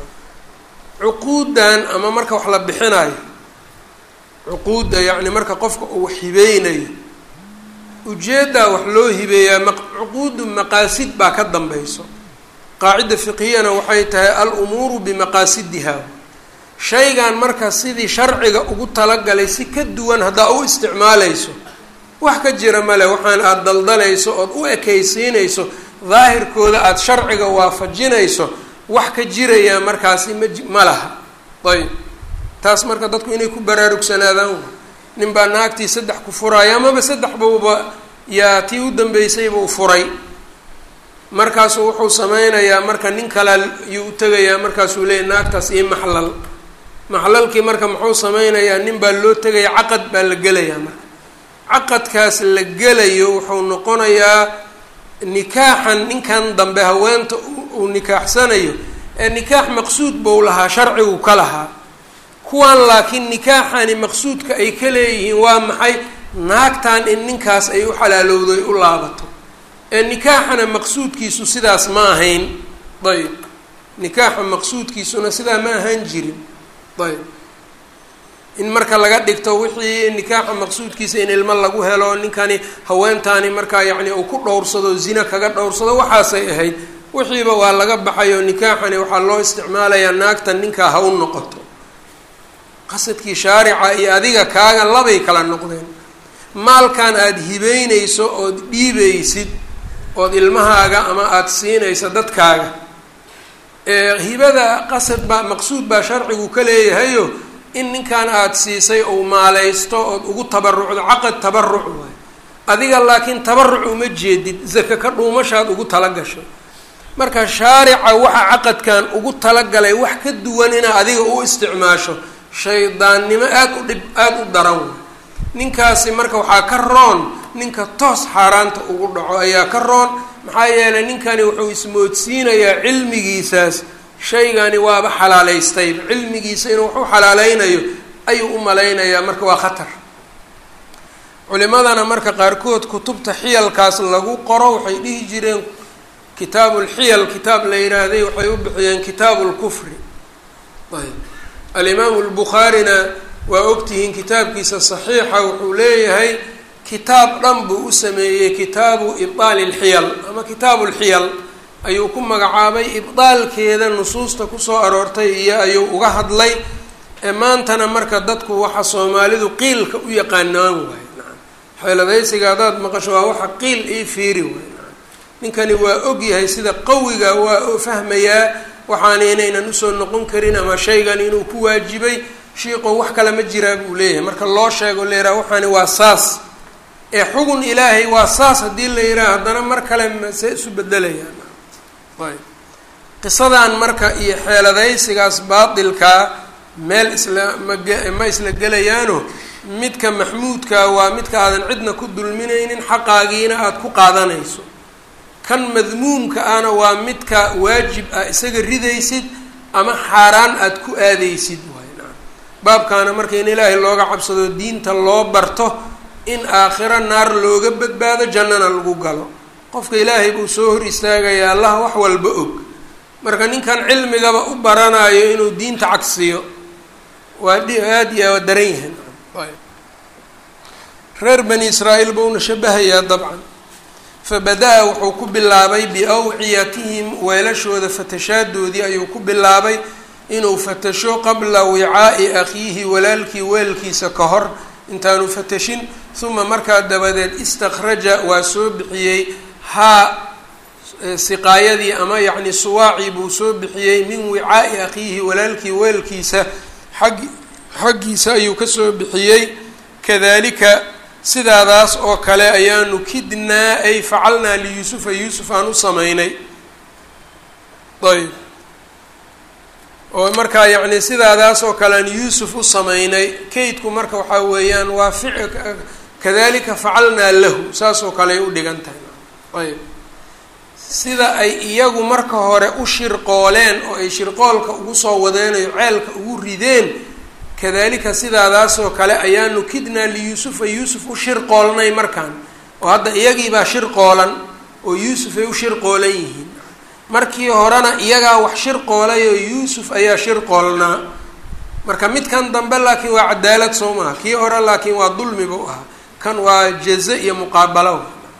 cuquudan ama marka wax la bixinayo cuquudda yacni marka qofka uu hibeynayo ujeeddaa wax loo hibeeyaa ma cuquudu maqaasid baa ka dambayso qaacida fiqhiyana waxay tahay al-umuuru bimaqaasidiha shaygan marka sidii sharciga ugu talagalay si ka duwan haddaa u isticmaalayso wax ka jira male waxaan aada daldalayso ood u ekaysiinayso daahirkooda aada sharciga waafajinayso wax ka jirayaa markaasi ma ma laha ayb taas marka dadku inay ku baraarugsanaadaan nin baa naagtii saddex ku furaayo amaba saddex bauba yaa tii u dambeysayba u furay markaasuu wuxuu sameynayaa marka nin kale ayuu u tegayaa markaasuu leeyahy naagtaas iyo maxlal maxlalkii marka muxuu sameynayaa nin baa loo tegaya caqad baa la gelayaa marka caqadkaas la gelayo wuxuu noqonayaa nikaaxan ninkan dambe haweenta uu nikaaxsanayo ee nikaax maqsuud buu lahaa sharcigu ka lahaa kuwan laakiin nikaaxani maqsuudka ay ka leeyihiin waa maxay naagtan in ninkaas ay u xalaalowdo ay u laabato ee nikaaxana maqsuudkiisu sidaas ma ahayn ayb nikaaxa maqsuudkiisuna sidaa ma ahaan jirin ayb in marka laga dhigto wixii nikaaxa maqsuudkiisa in ilmo lagu helo ninkani haweentaani markaa yacni uu ku dhowrsado zina kaga dhowrsado waxaasay ahayd wixiiba waa laga baxay oo nikaaxani waxaa loo isticmaalayaa naagtan ninkaa ha u noqoto qasadkii shaarica iyo adiga kaaga labay kala noqdeen maalkan aada hibeynayso ood dhiibaysid ood ilmahaaga ama aada siinayso dadkaaga hibada qasad baa maqsuud baa sharcigu ka leeyahayo in ninkan aada siisay ou maalaysto ood ugu tabarucdo caqad tabaruc waay adiga laakiin tabaruc uma jeedid zaka ka dhuumashaad ugu talagashay marka shaarica waxa caqadkan ugu talagalay wax ka duwan inaa adiga u isticmaasho shaydaannimo aada u dhib aada u daran waay ninkaasi marka waxaa ka roon ninka toos xaaraanta ugu dhaco ayaa ka roon maxaa yeelay ninkani wuxuu ismoodsiinayaa cilmigiisaas shaygani waaba xalaalaystayba cilmigiisa inuu wax u xalaaleynayo ayuu u malaynayaa marka waa khatar culimadana marka qaarkood kutubta xiyalkaas lagu qoro waxay dhihi jireen kitaabu lxiyal kitaab la yidhaahday waxay u bixiyeen kitaabu lkufri ayb alimaamu lbukhaarina waa ogtihiin kitaabkiisa saxiixa wuxuu leeyahay kitaab dhan buu u sameeyey kitaabu ibdaali lxiyal ama kitaabu lxiyal ayuu ku magacaabay ibdaalkeeda nusuusta kusoo aroortay iyo ayuu uga hadlay ee maantana marka dadku waxa soomaalidu qiilka u yaqaanaan waay naam xeeladaysiga haddaad maqasho waa waxa qiil ii fiiri waay naam ninkani waa ogyahay sida qawiga waa fahmayaa waxaana inaynan usoo noqon karin ama shaygan inuu ku waajibay shiiqow wax kale ma jiraa buu leeyahay marka loo sheego la yidhaha waxaani waa saas ee xugun ilaahay waa saas haddii la yidhaha haddana mar kale masee isu bedelayaan ayb qisadan marka iyo xeeladaysigaas baatilkaa meel isla maga ma isla gelayaano midka maxmuudkaa waa midka aadan cidna ku dulminaynin xaqaagiina aada ku qaadanayso kan madmuumka ahna waa midka waajib ah isaga ridaysid ama xaaraan aada ku aadaysid waay naam baabkaana marka in ilaahay looga cabsado diinta loo barto in aakhiro naar looga badbaado jannana lagu galo qofka ilaahay buu soo hor istaagaya allah wax walba og marka ninkan cilmigaba u baranayo inuu diinta cagsiyo waa dhi aada iyo waa daran yahay ayb reer bani israa'iil buuna shabahayaa dabcan fabada-a wuxuu ku bilaabay biawciyatihim weelashooda fatashaadoodii ayuu ku bilaabay inuu fatasho qabla wicaa'i akhiihi walaalkii weelkiisa ka hor intaanu fatashin uma markaa dabadeed istakhraja waa soo bixiyey haa siqaayadii ama yacni suwaacii buu soo bixiyey min wicaa'i akhiihi walaalkii weelkiisa xaggi xaggiisa ayuu kasoo bixiyey kadalika sidaadaas oo kale ayaanu kidnaa ay facalnaa liyuusufa yuusuf aan u sameynay ayb oo markaa yacni sidaadaas oo kale aan yuusuf u sameynay kaydku marka waxaa weeyaan waa fi kadalika facalnaa lahu saas oo kale ay u dhigan tahay ayb sida ay iyagu marka hore u shirqooleen oo ay shirqoolka ugu soo wadeenayo ceelka ugu rideen kadalika sidaadaasoo kale ayaanu kidnaa liyuusufa yuusuf u shirqoolnay markaan oo hadda iyagiibaa shirqoolan oo yuusuf ay u shirqoolan yihiin markii horena iyagaa wax shirqoolay oo yuusuf ayaa shirqoolnaa marka midkan dambe laakiin waa cadaalad soo maha kii hore laakiin waa dulmi buu ahaa kan waa jaze iyo muqaabalo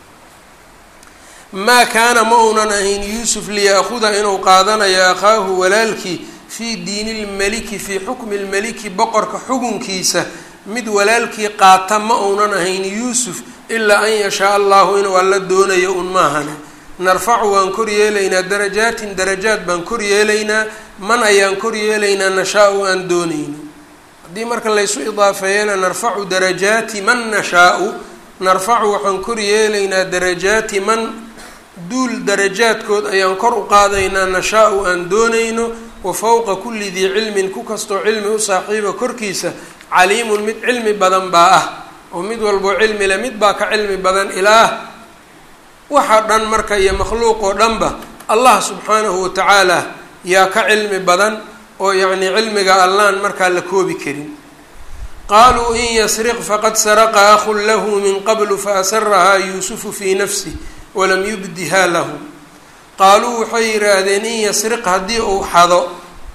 maa kaana ma uunan ahayn yuusuf liya'khuda inuu qaadanayo akhaahu walaalkii fii diini lmeliki fii xukmi lmeliki boqorka xukunkiisa mid walaalkii qaata ma uunan ahayn yuusuf ilaa an yashaa allahu inuu alla doonayo un maahane narfacu waan kor yeelaynaa darajaatin darajaad baan kor yeelaynaa man ayaan kor yeelaynaa nashaa-u aan doonayno haddii marka laysu idaafeeyana narfacu darajaati man nashaa-u narfacu waxaan kor yeelaynaa darajaati man duul darajaadkood ayaan kor u qaadaynaa nashaa-u aan doonayno wa fowqa kulli dii cilmin ku kastoo cilmi u saaxiiba korkiisa caliimun mid cilmi badan baa ah oo mid walboo cilmi le mid baa ka cilmi badan ilaah waxa dhan marka iyo makhluuq oo dhanba allah subxaanahu watacaala yaa ka cilmi badan oo yacnii cilmiga allaan markaa la koobi karin qaaluu in yasriq faqad saraqa akhun lahu min qablu faasarahaa yuusufu fii nafsih walam yubdiha lahu qaaluu waxay yidhaahdeen in yasriq haddii uu xado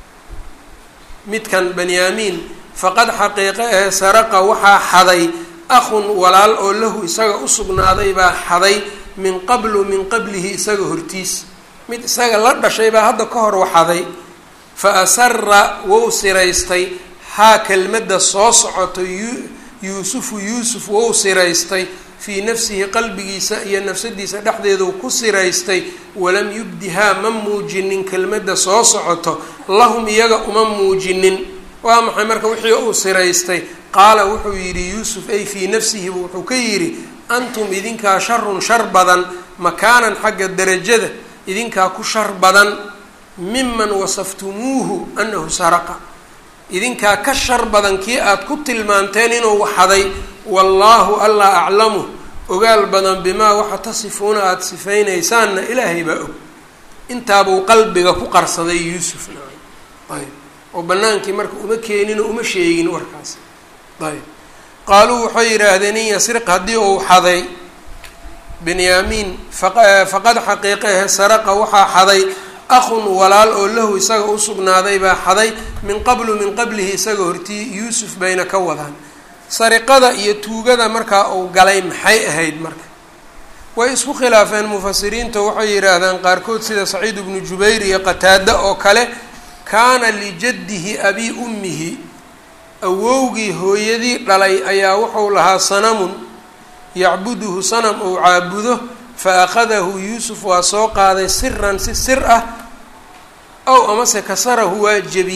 midkan banyaamiin faqad xaqiiqe ahe saraqa waxaa xaday akhun walaal oo lahu isaga u sugnaaday baa xaday min qablu min qablihi isaga hortiis mid isaga la dhashay baa hadda ka hor waxaday fa asara wou siraystay haa kelmadda soo socoto yuusufu yuusuf wou siraystay fii nafsihi qalbigiisa iyo nafsadiisa dhexdeedu ku siraystay walam yubdihaa ma muujinin kelmadda soo socoto lahum iyaga uma muujinin waa maxay marka wixii uu siraystay qaala wuxuu yidhi yuusuf ay fii nafsihibu wuxuu ka yidhi antum idinkaa sharun shar badan makaanan xagga derajada idinkaa ku shar badan miman wasaftumuuhu anahu saraqa idinkaa ka shar badan kii aada ku tilmaanteen inuu waxaday wallaahu allah aclamu ogaal badan bimaa waxa tasifuuna aada sifeynaysaanna ilaahay baa og intaabuu qalbiga ku qarsaday yuusuf ayb oo bannaankii marka uma keenin oo uma sheegin warkaas ayb qaaluu waxay yidhaahdeen in yasriq haddii uu xaday benyaamiin faqad xaqiiqehe saraqa waxaa xaday akhun walaal oo lahu isaga u sugnaaday baa xaday min qablu min qablihi isaga hortii yuusuf bayna ka wadaan sariqada iyo tuugada markaa uu galay maxay ahayd marka way isku khilaafeen mufasiriinta waxay yidhaahdaan qaarkood sida saciid ibnu jubayr iyo qataada oo kale kaana lijaddihi abii ummihi awowgii hooyadii dhalay ayaa wuxuu lahaa sanamun yacbuduhu sanam uu caabudo fa akhadahu yuusuf waa soo qaaday siran si sir ah ow amase kasarahu waa jebiyey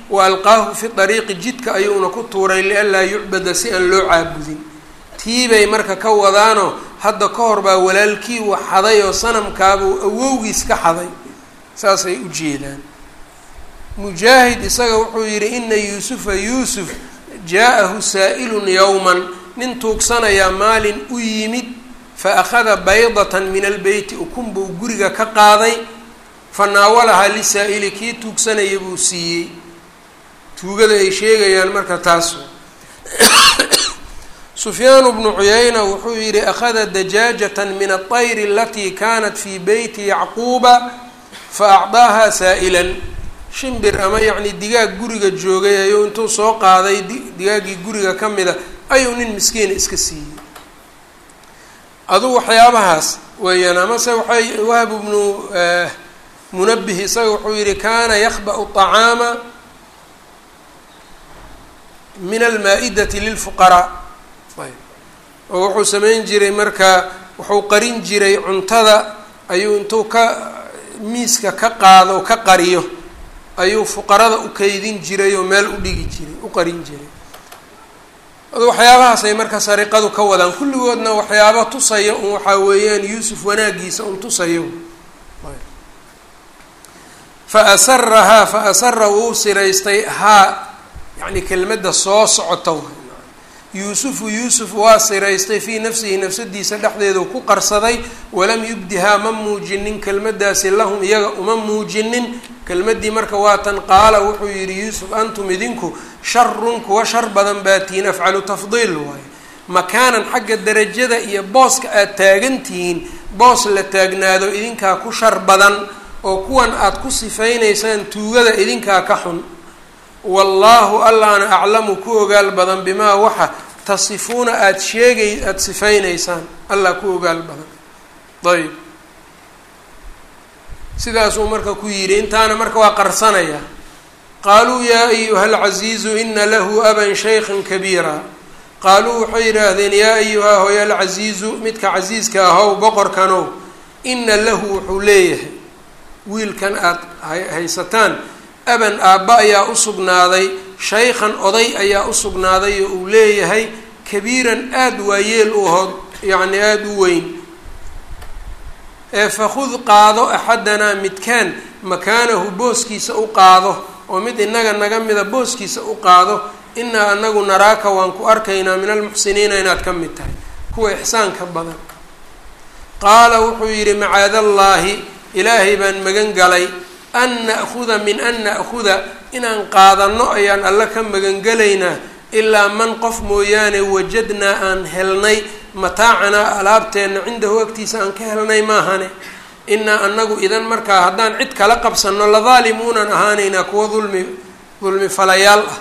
wa alqaahu fi dariiqi jidka ayuuna ku tuuray lianlaa yucbada si aan loo caabudin tiibay marka ka wadaanoo hadda ka hor baa walaalkii wax xaday oo sanamkaabuu awowgiis ka xaday saasay u jeedaan mujaahid isaga wuxuu yidhi ina yuusufa yuusuf jaa-ahu saa'ilun yowman nin tuugsanayaa maalin u yimid fa akhada baydatan min albeyti ukun buu guriga ka qaaday fa naawalahaa lisaa'ili kii tuugsanaya buu siiyey tuugada ay sheegayaan marka taas sufyaanu bnu cuyayna wuxuu yidhi akhada dajaajatan min aطayri alatii kanat fii beyti yacquuba fa acdaaha saa'ilan shimbir ama yacni digaag guriga joogay ayuu intuu soo qaaday digaaggii guriga ka mida ayuu nin miskiina iska siiyey adugu waxyaabahaas weeyaan amase waxay wahb bnu munabih isaga wuxuu yihi kana yakba'u طacaama min almaa-idati lilfuqaraa oo wuxuu samayn jiray marka wuxuu qarin jiray cuntada ayuu intuu ka miiska ka qaado ka qariyo ayuu fuqarada u kaydin jiray oo meel u dhigi jiray u qarin jiray adu waxyaabahaas ay marka sariqadu ka wadaan kulligoodna waxyaaba tusaya un waxaa weeyaan yuusuf wanaagiisa un tusayo fa asarahaa fa asara wuu siraystay haa yacni kelmadda soo socota yuusufu yuusuf waa siraystay fii nafsihi nafsadiisa dhexdeedu ku qarsaday walam yubdihaa ma muujinin kelmaddaasi lahum iyaga uma muujinin kelmaddii marka waatan qaala wuxuu yidhi yuusuf antum idinku sharun kuwa shar badan baatiin afcalu tafdiil waaye makaanan xagga darajada iyo booska aad taagantihiin boos la taagnaado idinkaa ku shar badan oo kuwan aada ku sifaynaysaan tuugada idinkaa ka xun wallaahu allaana aclamu ku ogaal badan bimaa waxa tasifuuna aada sheegay aada sifaynaysaan allah ku ogaal badan ayb sidaasuu marka ku yidhi intaana marka waa qarsanaya qaaluu yaa ayuha alcasiizu ina lahu aban shaykhan kabiira qaaluu waxay yidhaahdeen yaa ayuha hoya alcasiizu midka casiiska ahow boqorkanow ina lahu wuxuu leeyahay wiilkan aada haysataan aban aabba ayaa u sugnaaday shaykhan oday ayaa u sugnaaday oo uu leeyahay kabiiran aada waayeel u aho yacni aada u weyn ee fakhud qaado axadanaa midkaan makaanahu booskiisa u qaado oo mid inaga naga mida booskiisa u qaado inaa anagu naraaka waan ku arkaynaa min almuxsiniina inaad ka mid tahay kuwa ixsaanka badan qaala wuxuu yidhi macaadallaahi ilaahay baan magan galay an na'huda min an na'huda inaan qaadanno ayaan alla ka magangelaynaa ilaa man qof mooyaane wajadnaa aan helnay mataacanaa alaabteenna cindahu agtiisa aan ka helnay maahane inaa anagu idan markaa haddaan cid kala qabsanno ladaalimuunan ahaanaynaa kuwa dulmi dulmi falayaal ah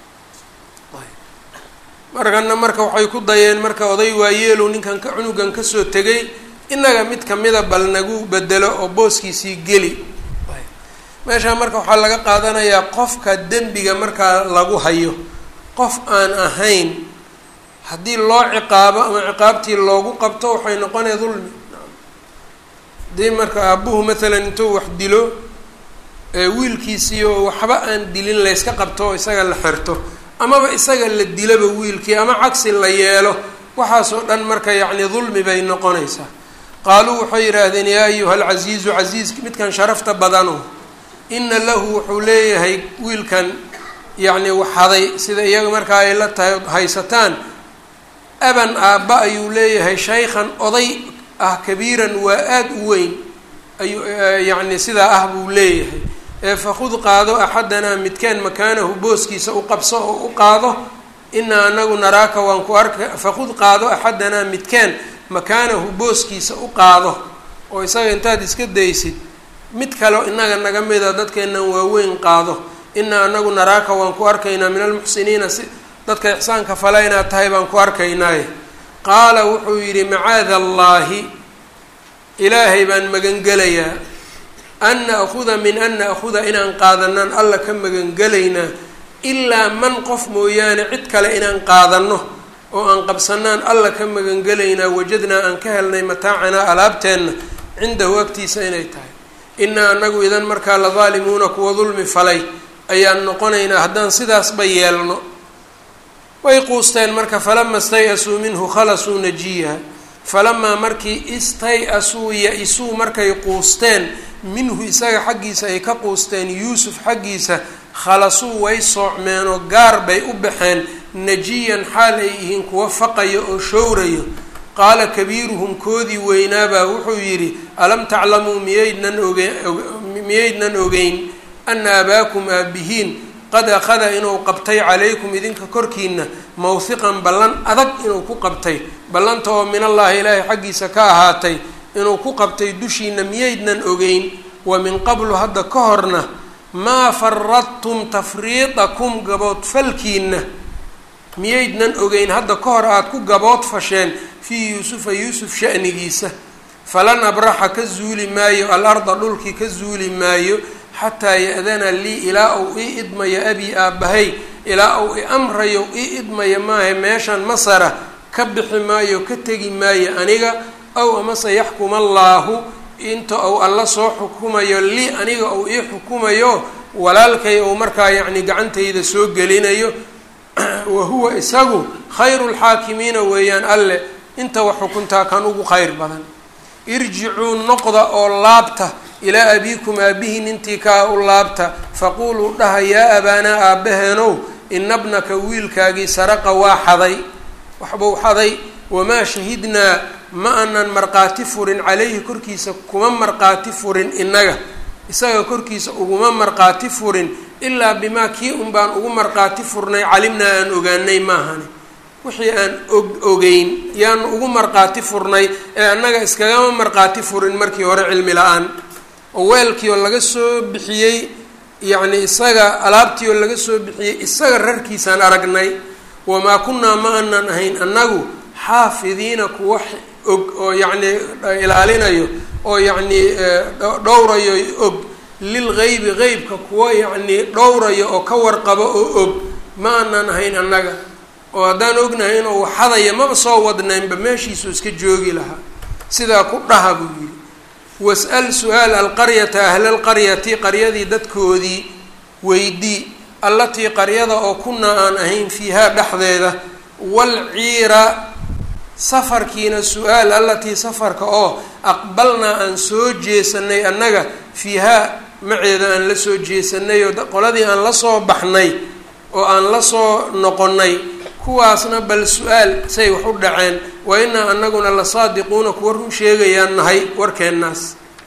markana marka waxay ku dayeen marka oday waayeelow ninkan ka cunugan kasoo tegay inaga mid kamida bal nagu bedelo oo booskiisii geli meeshaa marka waxaa laga qaadanayaa qofka dembiga markaa lagu hayo qof aan ahayn haddii loo ciqaabo ama ciqaabtii loogu qabto waxay noqonaya dulmi haddii marka aabuhu maalan intuu wax dilo wiilkiisiioo waxba aan dilin layska qabto oo isaga la xirto amaba isaga la dilaba wiilkii ama cagsi la yeelo waxaasoo dhan marka yacni dulmi bay noqonaysaa qaaluu waxay yidhaahdeen yaa ayuha alcasiizu casiiz midkan sharafta badano ina lahu wuxuu leeyahay wiilkan yacni waxaday sida iyaga markaa ay la tahay haysataan aban aabba ayuu leeyahay shaykhan oday ah kabiiran waa aada u weyn ayuu yacni sidaa ah buu leeyahay ee fakhud qaado axadanaa midkaan makaanahu booskiisa u qabso oo u qaado inaa anagu naraaka waan ku arka fakhud qaado axadanaa midkaan makaanahu booskiisa u qaado oo isaga intaad iska daysid mid kaleo inaga naga mida dadkeennan waaweyn qaado inaa anagu naraaka waan ku arkaynaa min almuxsiniina si dadka ixsaanka fala inaad tahay baan ku arkaynaaye qaala wuxuu yidhi macaada allaahi ilaahay baan magangelayaa an na'huda min an na'huda inaan qaadanaan alla ka magangelaynaa ilaa man qof mooyaane cid kale inaan qaadanno oo aan qabsanaan alla ka magangelaynaa wajadnaa aan ka helnay mataacanaa alaabteenna cindahu agtiisa inay tahay inaa anagu idan markaa la daalimuuna kuwa dulmi falay ayaan noqonaynaa haddaan sidaasba yeelno way quusteen marka falama stay-asuu minhu khalasuu najiyaha falamaa markii istay-asuu ya-isuu markay quusteen minhu isaga xaggiisa ay ka quusteen yuusuf xaggiisa khalasuu way soocmeenoo gaar bay u baxeen najiyan xaal ay yihiin kuwa faqayo oo showrayo qaala kabiiruhum koodii weynaabaa wuxuu yidhi alam taclamuu miyaydnan oge miyaydnan ogeyn ana abaakum aabihiin qad akhada inuu qabtay calaykum idinka korkiina mawhiqan ballan adag inuu ku qabtay ballanta oo min allaahi ilaahay xaggiisa ka ahaatay inuu ku qabtay dushiina miyaydnan ogeyn wa min qablu hadda ka horna maa faradtum tafriidakum gaboodfalkiina miyaydnan ogeyn hadda ka hor aada ku gabood fasheen fii yuusufa yuusuf sha'nigiisa falan abraxa ka zuuli maayo al-arda dhulkii ka zuuli maayo xataa ya-dana lii ilaa uu ii idmayo abii aabbahay ilaa uu i amrayo ii idmayo maaha meeshan masara ka bixi maayo ka tegi maayo aniga aw amase yaxkuma allaahu inta uu alla soo xukumayo lii aniga uu ii xukumayo walaalkay uu markaa yacni gacantayda soo gelinayo wa huwa isagu khayru lxaakimiina weeyaan alle inta wax xukuntaa kan ugu khayr badan irjicuu noqda oo laabta ilaa abiikum aabihiin intii kaa u laabta faquuluu dhaha yaa abaanaa aabbaheenow ina bnaka wiilkaagii saraqa waa xaday waxbuu xaday wamaa shahidnaa ma anan markhaati furin calayhi korkiisa kuma markhaati furin innaga isaga korkiisa uguma markhaati furin ilaa bimaa kii un baan ugu markhaati furnay calimnaa aan ogaanay maahani wixii aan og ogeyn yaanu ugu markhaati furnay ee annaga iskagama markhaati furin markii hore cilmi la-aan oo weelkii oo laga soo bixiyey yacni isaga alaabtii oo laga soo bixiyey isaga rarkiisaan aragnay wamaa kunnaa ma anan ahayn annagu xaafidiina kuwa og oo yacni ilaalinayo oo yacni dhowrayo og lilgeybi qeybka kuwa yacni dhowrayo oo ka warqabo oo og ma anan ahayn annaga oo haddaan ognahay inuu waxadaya maba soo wadnaynba meeshiisuu iska joogi lahaa sidaa ku dhaha buu yidhi was-al su-aal alqaryata ahla alqaryati qaryadii dadkoodii weydii allatii qaryada oo kunaa aan ahayn fiihaa dhexdeeda walciira safarkiina su-aal allatii safarka oo aqbalnaa aan soo jeesanay annaga fiihaa maceeda aan la soo jeesanay oo qoladii aan la soo baxnay oo aan la soo noqonnay kuwaasna bal su-aal say wax u dhaceen wa inaa anaguna la saadiquuna kuwa run sheegayaan nahay warkeennaas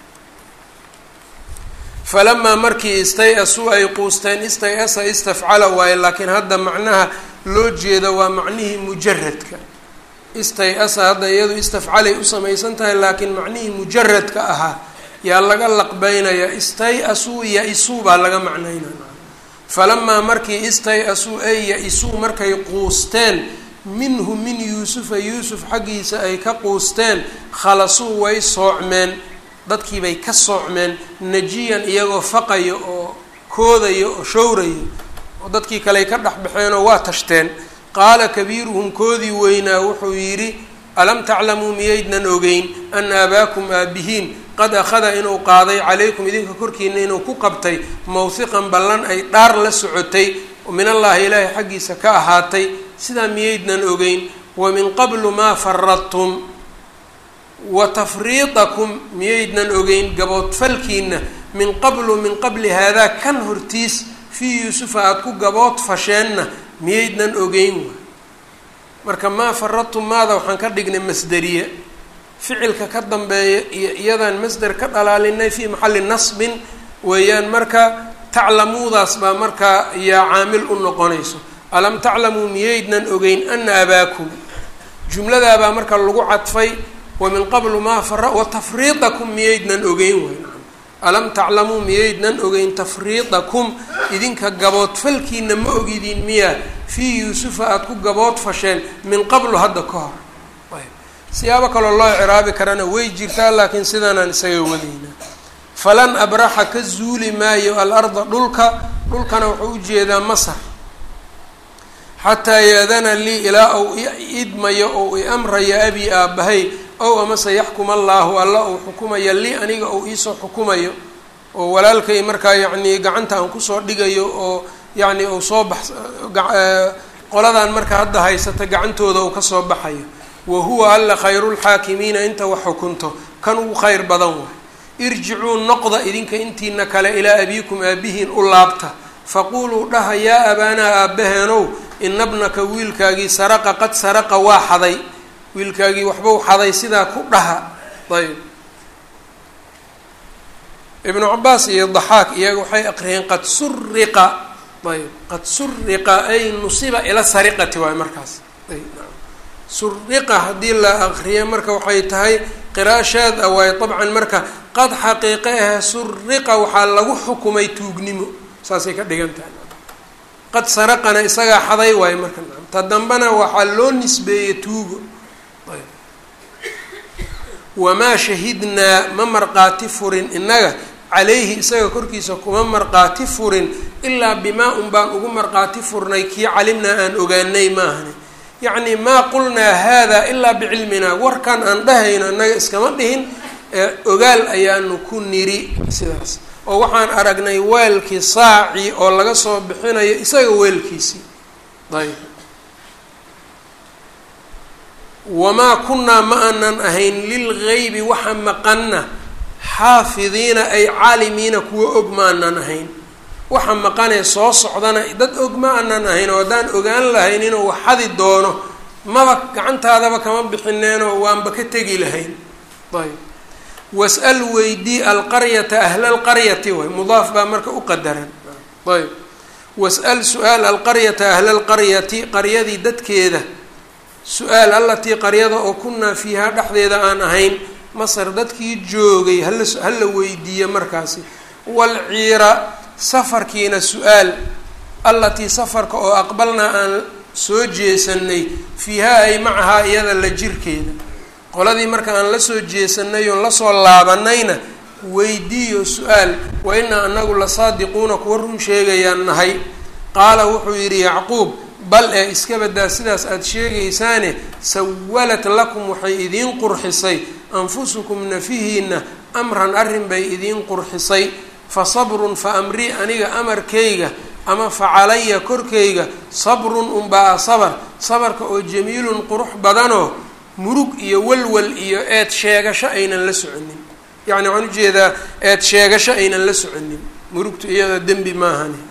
falamaa markii istay-asuu ay quusteen istay-asa istafcala waaye laakiin hadda macnaha loo jeeda waa macnihii mujaradka istay-asa hadda iyadu istafcalay u samaysan tahay laakiin macnihii mujaradka ahaa yaa laga laqbeynayaa istay-asuu ya-isuu baa laga macnaynaya falamaa markii istay-asuu ay ya-isuu markay quusteen minhu min yuusufa yuusuf xaggiisa ay ka quusteen khalasuu way soocmeen dadkiibay ka soocmeen najiyan iyagoo faqayo oo koodayo oo showrayo oo dadkii kaley ka dhex baxeenoo waa tashteen qaala kabiiruhum koodii weynaa wuxuu yidhi alam taclamuu miyaydnan ogeyn ana abaakum aabihiin qad akhada inuu qaaday calaykum idinka korkiina inuu ku qabtay mawhiqan ballan ay dhaar la socotay min allaahi ilaahay xaggiisa ka ahaatay sidaa miyaydnan ogeyn wa min qablu maa faradtum wa tafriidakum miyaydnan ogeyn gaboodfalkiina min qablu min qabli haadaa kan hortiis fii yuusufa aada ku gabood fasheenna miyaydnan ogeyn waay marka maa faradtum maada waxaan ka dhignay masderiye ficilka ka dambeeya iyo iyadaan masder ka dhalaalinay fii maxalli nasbin weeyaan marka taclamuudaas baa markaa yaa caamil u noqonayso alam taclamuu miyaydnan ogeyn ana abaakum jumladaabaa marka lagu cadfay wa min qablu maa fara wa tafriidakum miyaydnan ogeyn way alam taclamuu miyaydnan ogeyn tafriidakum idinka gaboodfalkiina ma ogidiin miyaa fii yuusufa aada ku gabood fasheen min qablu hadda ka hor siyaabo kaloo loo ciraabi karana way jirtaa laakiin sidaanaan isaga wadaynaa falan abraxa ka zuuli maayo alarda dhulka dhulkana wuxuu ujeedaa masar xataa yaadana lii ilaa ou idmayo ou i amrayo abi aabbahay ow amase yaxkum allaahu alla uu xukumayo lii aniga ou iisoo xukumayo oo walaalkay markaa yacni gacanta aan kusoo dhigayo oo yacni uu soo bax qoladan marka hadda haysata gacantooda uu kasoo baxayo wa huwa alla khayrulxaakimiina inta wax xukunto kan ugu khayr badan waay irjicuu noqda idinka intiina kale ilaa abiikum aabihiin u laabta faquuluu dhaha yaa abaanaa aabbaheenow ina bnaka wiilkaagii saraqa qad saraqa waa xaday wiilkaagii waxbau xaday sidaa ku dhaha ayb ibnu cabaas iyo daxaak iyaga waxay aqriyeen qad suriqa ayb qad suriqa ay nusiba ila sariqati waay markaas suriqa haddii la aqriyo marka waxay tahay qira'a shaad a waayo dabcan marka qad xaqiiqe ah suriqa waxaa lagu xukumay tuugnimo saasay ka dhigan tahay qad saraqana isagaa xaday waayo marka ta dambena waxaa loo nisbeeyey tuugo wamaa shahidnaa ma marqaati furin innaga calayhi isaga korkiisa kuma marqaati furin ilaa bimaa un baan ugu marqaati furnay kii calimnaa aan ogaanay maahani yacni maa qulnaa haadaa ilaa bicilminaa warkan aan dhahayno innaga iskama dhihin ogaal ayaanu ku niri sidaas oo waxaan aragnay weelkii saaci oo laga soo bixinayo isaga weelkiisii ayb wamaa kunnaa ma aanan ahayn lilgaybi waxa maqanna xaafidiina ay caalimiina kuwa og ma aanan ahayn waxa maqanee soo socdana dad og ma aanan ahayn oo haddaan ogaan lahayn inuu wax xadi doono maba gacantaadaba kama bixineenoo waanba ka tegi lahayn ayb was-al weydii alqaryata ahla alqaryati way mudaaf baa marka u qadaran ayb was-al su-aal alqaryata ahla alqaryati qaryadii dadkeeda su-aal allatii qaryada oo kunaa fiihaa dhexdeeda aan ahayn masar dadkii joogay hala hala weydiiya markaasi walciira safarkiina su-aal allatii safarka oo aqbalnaa aan soo jeesanay fiihaa ay macahaa iyada la jirkeeda qoladii marka aan la soo jeesanay oon lasoo laabanayna weydiiyo su-aal wa inaa anagu la saadiquuna kuwa run sheegayaan nahay qaala wuxuu yidhi yacquub bal ee iska badaa sidaas aada sheegaysaane sawalat lakum waxay idiin qurxisay anfusukum nafihiina amran arrin bay idiin qurxisay fa sabrun fa amrii aniga amarkayga ama fa calaya korkayga sabrun unbaa sabar sabarka oo jamiilun qurux badanoo murug iyo walwal iyo eed sheegasho aynan la soconin yacni waxaan ujeedaa eed sheegasho aynan la soconin murugtu iyada dembi maahani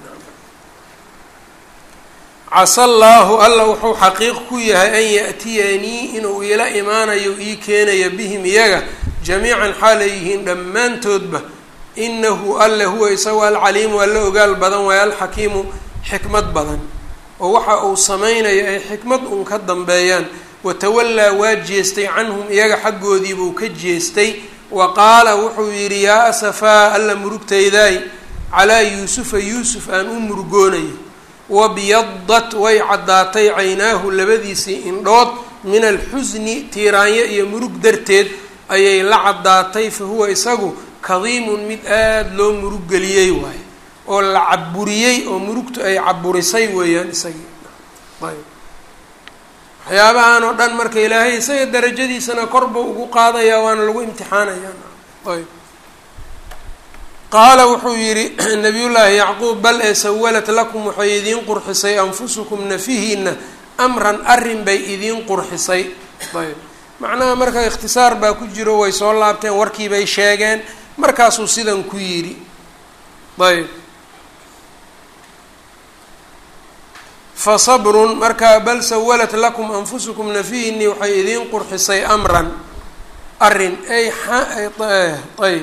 casa allaahu alla wuxuu xaqiiq ku yahay an ya-tiyanii inuu iila imaanayo ii keenayo bihim iyaga jamiican xaalay yihiin dhammaantoodba inahu alle huwa isagu alcaliimu alla ogaal badan waayo alxakiimu xikmad badan oo waxa uu sameynayo ay xikmad uun ka dambeeyaan watawallaa waa jeestay canhum iyaga xaggoodiibuu ka jeestay wa qaala wuxuu yidhi yaa asafaa alla murugtaydaay calaa yuusufa yuusuf aan u murugoonayo wabyadat way caddaatay caynaahu labadiisii indhood min alxusni tiiraanyo iyo murug darteed ayay la caddaatay fa huwa isagu kadiimun mid aada loo murug geliyey waaye oo la caburiyey oo murugtu ay caburisay weeyaan isagii ayb waxyaabahan oo dhan marka ilaahay isaga darajadiisana korba ugu qaadayaa waana lagu imtixaanayaa ayb qaala wuxuu yidhi nabiyullaahi yacquub bal ee sawalat lakum waxay idiin qurxisay anfusukum nafihiina amran arrin bay idiin qurxisay ayb macnaha marka ikhtisaar baa ku jiro way soo laabteen warkii bay sheegeen markaasuu sidan ku yidhi ayb fa sabrun markaa bal sawalat lakum anfusukum nafihinii waxay idiin qurxisay amran arrin ay ayb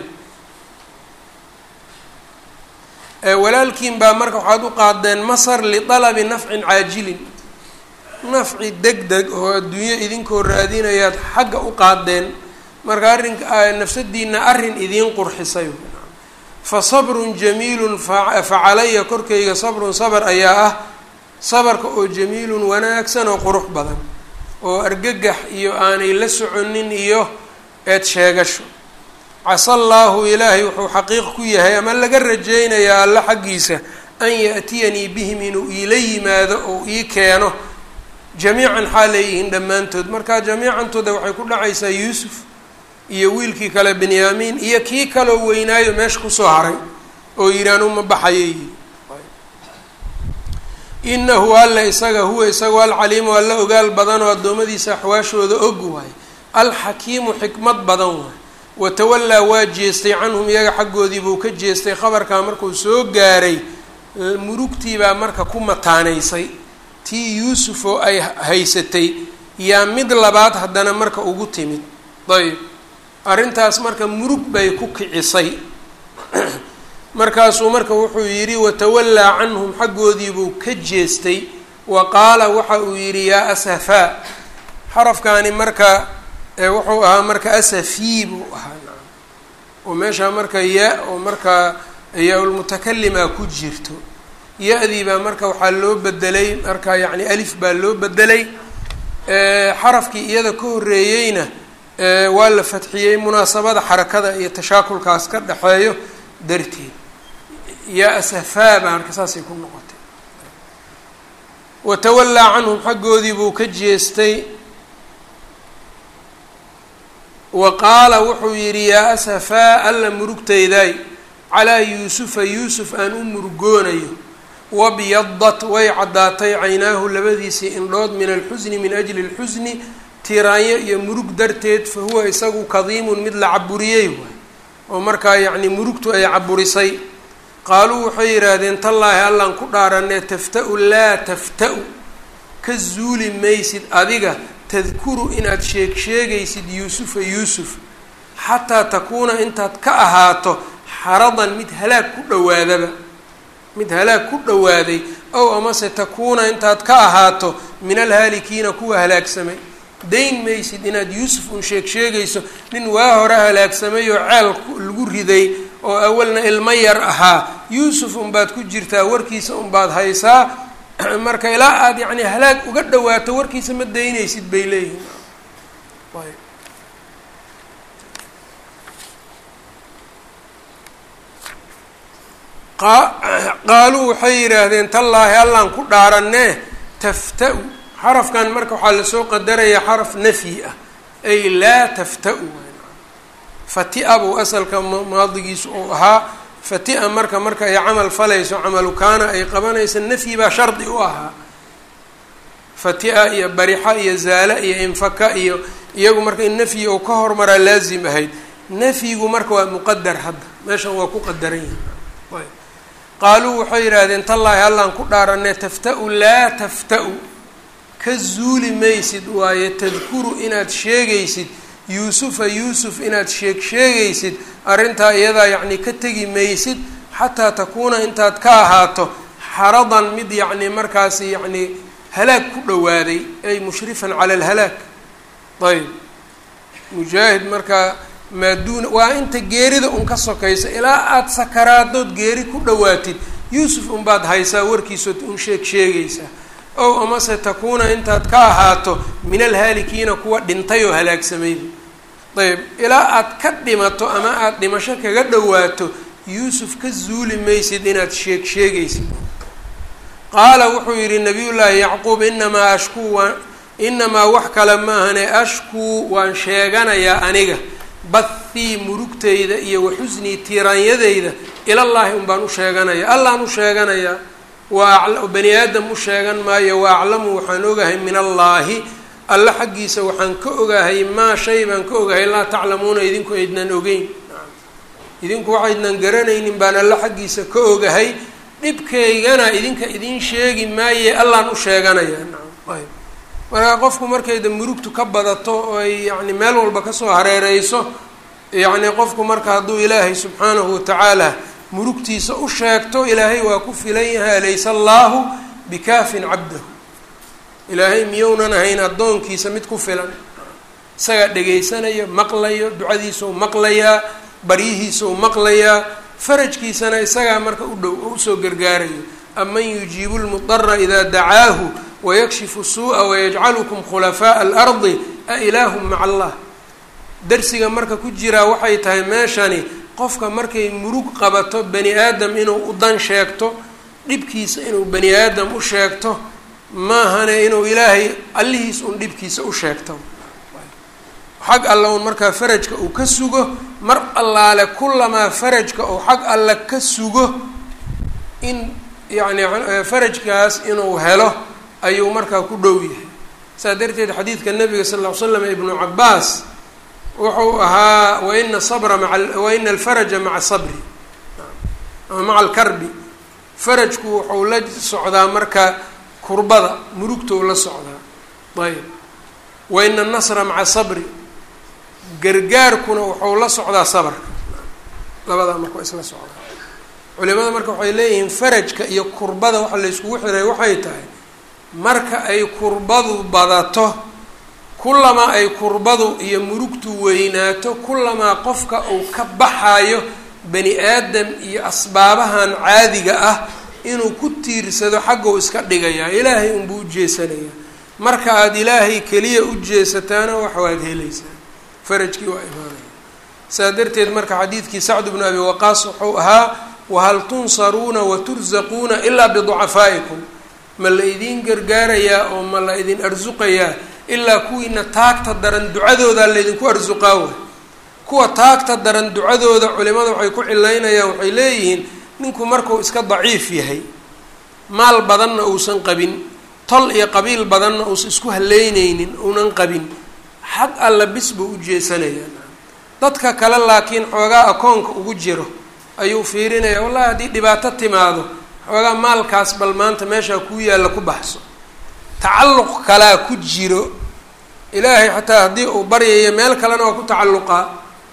walaalkiin baa marka waxaad u qaadeen masar lialabi nafcin caajilin nafci deg deg oo adduunyo idinkoo raadinayaad xagga u qaadeen marka arrinka nafsadiina arrin idiin qurxisay fa sabrun jamiilun fa calaya korkayga sabrun sabr ayaa ah sabarka oo jamiilun wanaagsan oo qurux badan oo argagax iyo aanay la soconin iyo eed sheegasho casa allaahu ilaahay wuxuu xaqiiq ku yahay ama laga rajaynayaa alla xaggiisa an yaأtiyanii bihim inuu iila yimaado oo ii keeno jamiican xaal leeyihiin dhammaantood marka jamiicantooda waxay ku dhacaysaa yuusuf iyo wiilkii kale benyaamiin iyo kii kaloo weynaayo meesha kusoo haray oo yidhi anuma baxayo yidhi inahu alla isaga huwa isagu alcaliimu alla ogaal badan oo addoommadiisa axwaashooda og waay alxakiimu xikmad badan waay watawallaa waa jeestay canhum iyaga xaggoodii buu ka jeestay khabarkaa markuu soo gaaray murugtiibaa marka ku mataanaysay tii yuusuf oo ay haysatay yaa mid labaad haddana marka ugu timid ayb arrintaas marka murug bay ku kicisay markaasuu marka wuxuu yidhi watawallaa canhum xaggoodiibuu ka jeestay wa qaala waxa uu yidhi yaa asafaa xarafkaani marka wuxuu ahaa marka asafii buu ahaa oo meeshaa marka ya oo marka yaa-ulmutakalimaa ku jirto ya-dii baa marka waxaa loo bedelay marka yacni alif baa loo bedelay xarafkii iyada ka horreeyeyna waa la fadxiyey munaasabada xarakada iyo tashaakulkaas ka dhexeeyo darteed yaa asafaa baa marka saasay ku noqotay watawallaa canhum xaggoodii buu ka jeestay wa qaala wuxuu yidhi yaa asafaa alla murugtaydaay calaa yuusufa yuusuf aan u murugoonayo wabyadat way caddaatay caynaahu labadiisii indhood min alxusni min ajli lxusni tiraanyo iyo murug darteed fa huwa isagu kadiimun mid la caburiyey waay oo markaa yacni murugtu ay caburisay qaaluu waxay yidhaahdeen tallaahi allaan ku dhaaranee tafta-u laa tafta-u ka zuuli maysid adiga tadkuru inaad sheeg sheegaysid yuusufa yuusuf xataa takuuna intaad ka ahaato xaradan mid halaag ku dhowaadaba mid halaag ku dhowaaday ow amase takuuna intaad ka ahaato min alhaalikiina kuwa halaagsamay dayn maysid inaad yuusuf un sheeg sheegayso nin waa hore halaagsamay oo ceel lagu riday oo awalna ilmo yar ahaa yuusuf unbaad ku jirtaa warkiisa unbaad haysaa marka ilaa aada yacni halaag uga dhawaato warkiisa ma daynaysid bay leeyihin qaaluu waxay yidhaahdeen tallaahi allaan ku dhaaranee tafta-u xarafkan marka waxaa lasoo qadarayaa xaraf nafyi ah ay laa tafta-u fati-a buu asalka maadigiisu uu ahaa fati-a marka marka ay camal falayso camalu kaana ay qabanayso nafyi baa shardi u ahaa fati-a iyo barixa iyo zaala iyo infaka iyo iyagu marka in nafyi uu ka hormaraa laazim ahayd nafyigu marka waa muqadar hadda meeshan waa ku qadaran yahay qaaluu waxay yidhaahdeen tallaahi allaan ku dhaaranee tafta-u laa tafta-u ka zuuli maysid waaye tadkuru inaad sheegaysid yuusufa yuusuf inaad sheeg sheegaysid arrintaa iyadaa yacni ka tegi maysid xataa takuuna intaad ka ahaato xaradan mid yacni markaasi yacni halaag ku dhowaaday ay mushrifan cala alhalaag ayb mujaahid markaa maaduuna waa inta geerida un ka sokaysa ilaa aada sakaraadood geeri ku dhowaatid yuusuf unbaad haysaa warkiisood un sheeg sheegaysaa ow amase takuuna intaad ka ahaato min alhaalikiina kuwa dhintay oo halaagsamayba ayb ilaa aad ka dhimato ama aada dhimasho kaga dhowaato yuusuf ka zuuli maysid inaad sheeg sheegaysid qaala wuxuu yidhi nabiyullaahi yacquub inamaa ashkuu waan inamaa wax kale maahane ashkuu waan sheeganayaa aniga bathii murugtayda iyo waxusnii tiiraanyadayda ilallaahi un baan u sheeganaya allaan u sheeganayaa waa bani aadam u sheegan maayo wa aclamu waxaan ogahay min allaahi alle xaggiisa waxaan ka ogahay maa shay baan ka ogahay laa taclamuuna idinku aydnan ogeyn idinku waxaydnan garanaynin baan alle xaggiisa ka ogahay dhibkaygana idinka idin sheegi maaye allaan u sheeganaya ayb markaa qofku markayda murugtu ka badato oo ay yacni meel walba kasoo hareereyso yacni qofku marka hadduu ilaahay subxaanahu watacaala murugtiisa u sheegto ilaahay waa ku filan yahay alaysa allaahu bikaafin cabdahu ilaahay miyounan ahayn addoonkiisa mid ku filan isagaa dhegaysanayo maqlayo ducadiisau maqlayaa baryihiisau maqlayaa farajkiisana isagaa marka u dhow oo usoo gargaarayo aman yujiibu lmudara idaa dacaahu wayakshifu suu'a wayajcalukum khulafaaءa alardi a ilaahum maca allah darsiga marka ku jiraa waxay tahay meeshani qofka markay murug qabato bani aadam inuu u dan sheegto dhibkiisa inuu bani aadam u sheegto maahane inuu ilaahay allihiis un dhibkiisa u sheegto xag alle un markaa farajka uu ka sugo mar allaale kulamaa farajka uu xag alle ka sugo in yacni farajkaas inuu helo ayuu markaa ku dhow yahay saa darteed xadiidka nabiga sal ll ly slam ibnu cabaas wuxuu ahaa waina sabra maa waina alfaraja maca sabri ama maca alkarbi farajku wuxuu la socdaa marka kurbada murugtou la socdaa ayb waina anasra maca sabri gargaarkuna wuxuu la socdaa sabarka labadaa marka waa isla socdaa culimada marka waxay leeyihiin farajka iyo kurbada waxa la yskugu xiray waxay tahay marka ay kurbadu badato kulamaa ay kurbadu iyo murugtu weynaato kulamaa qofka uu ka baxayo bani aadam iyo asbaabahan caadiga ah inuu ku tiirsado xaggou iska dhigayaa ilaahay unbuu u jeesanayaa marka aada ilaahay keliya u jeesataana wax waad helaysaa farajkii waa imaanaya saa darteed marka xadiidkii sacd bnu abi waqaas wuxuu ahaa wahal tunsaruuna watursaquuna ilaa biducafaa'ikum ma la idin gargaarayaa oo ma la idin arsuqayaa ilaa kuwiina taagta daran ducadoodaa laydinku arsuqaa way kuwa taagta daran ducadooda culimada waxay ku cilaynayaan waxay leeyihiin ninku markuu iska daciif yahay maal badanna uusan qabin tol iyo qabiil badanna uusan isku haleyneynin uunan qabin xag alla bis buu u jeesanayaa dadka kale laakiin xoogaa akoonka ugu jiro ayuu fiirinaya wallahi haddii dhibaato timaado xoogaa maalkaas bal maanta meeshaa kuu yaalla ku baxso tacalluq kalaa ku jiro ilaahay xataa haddii uu baryayo meel kalena waa ku tacalluqaa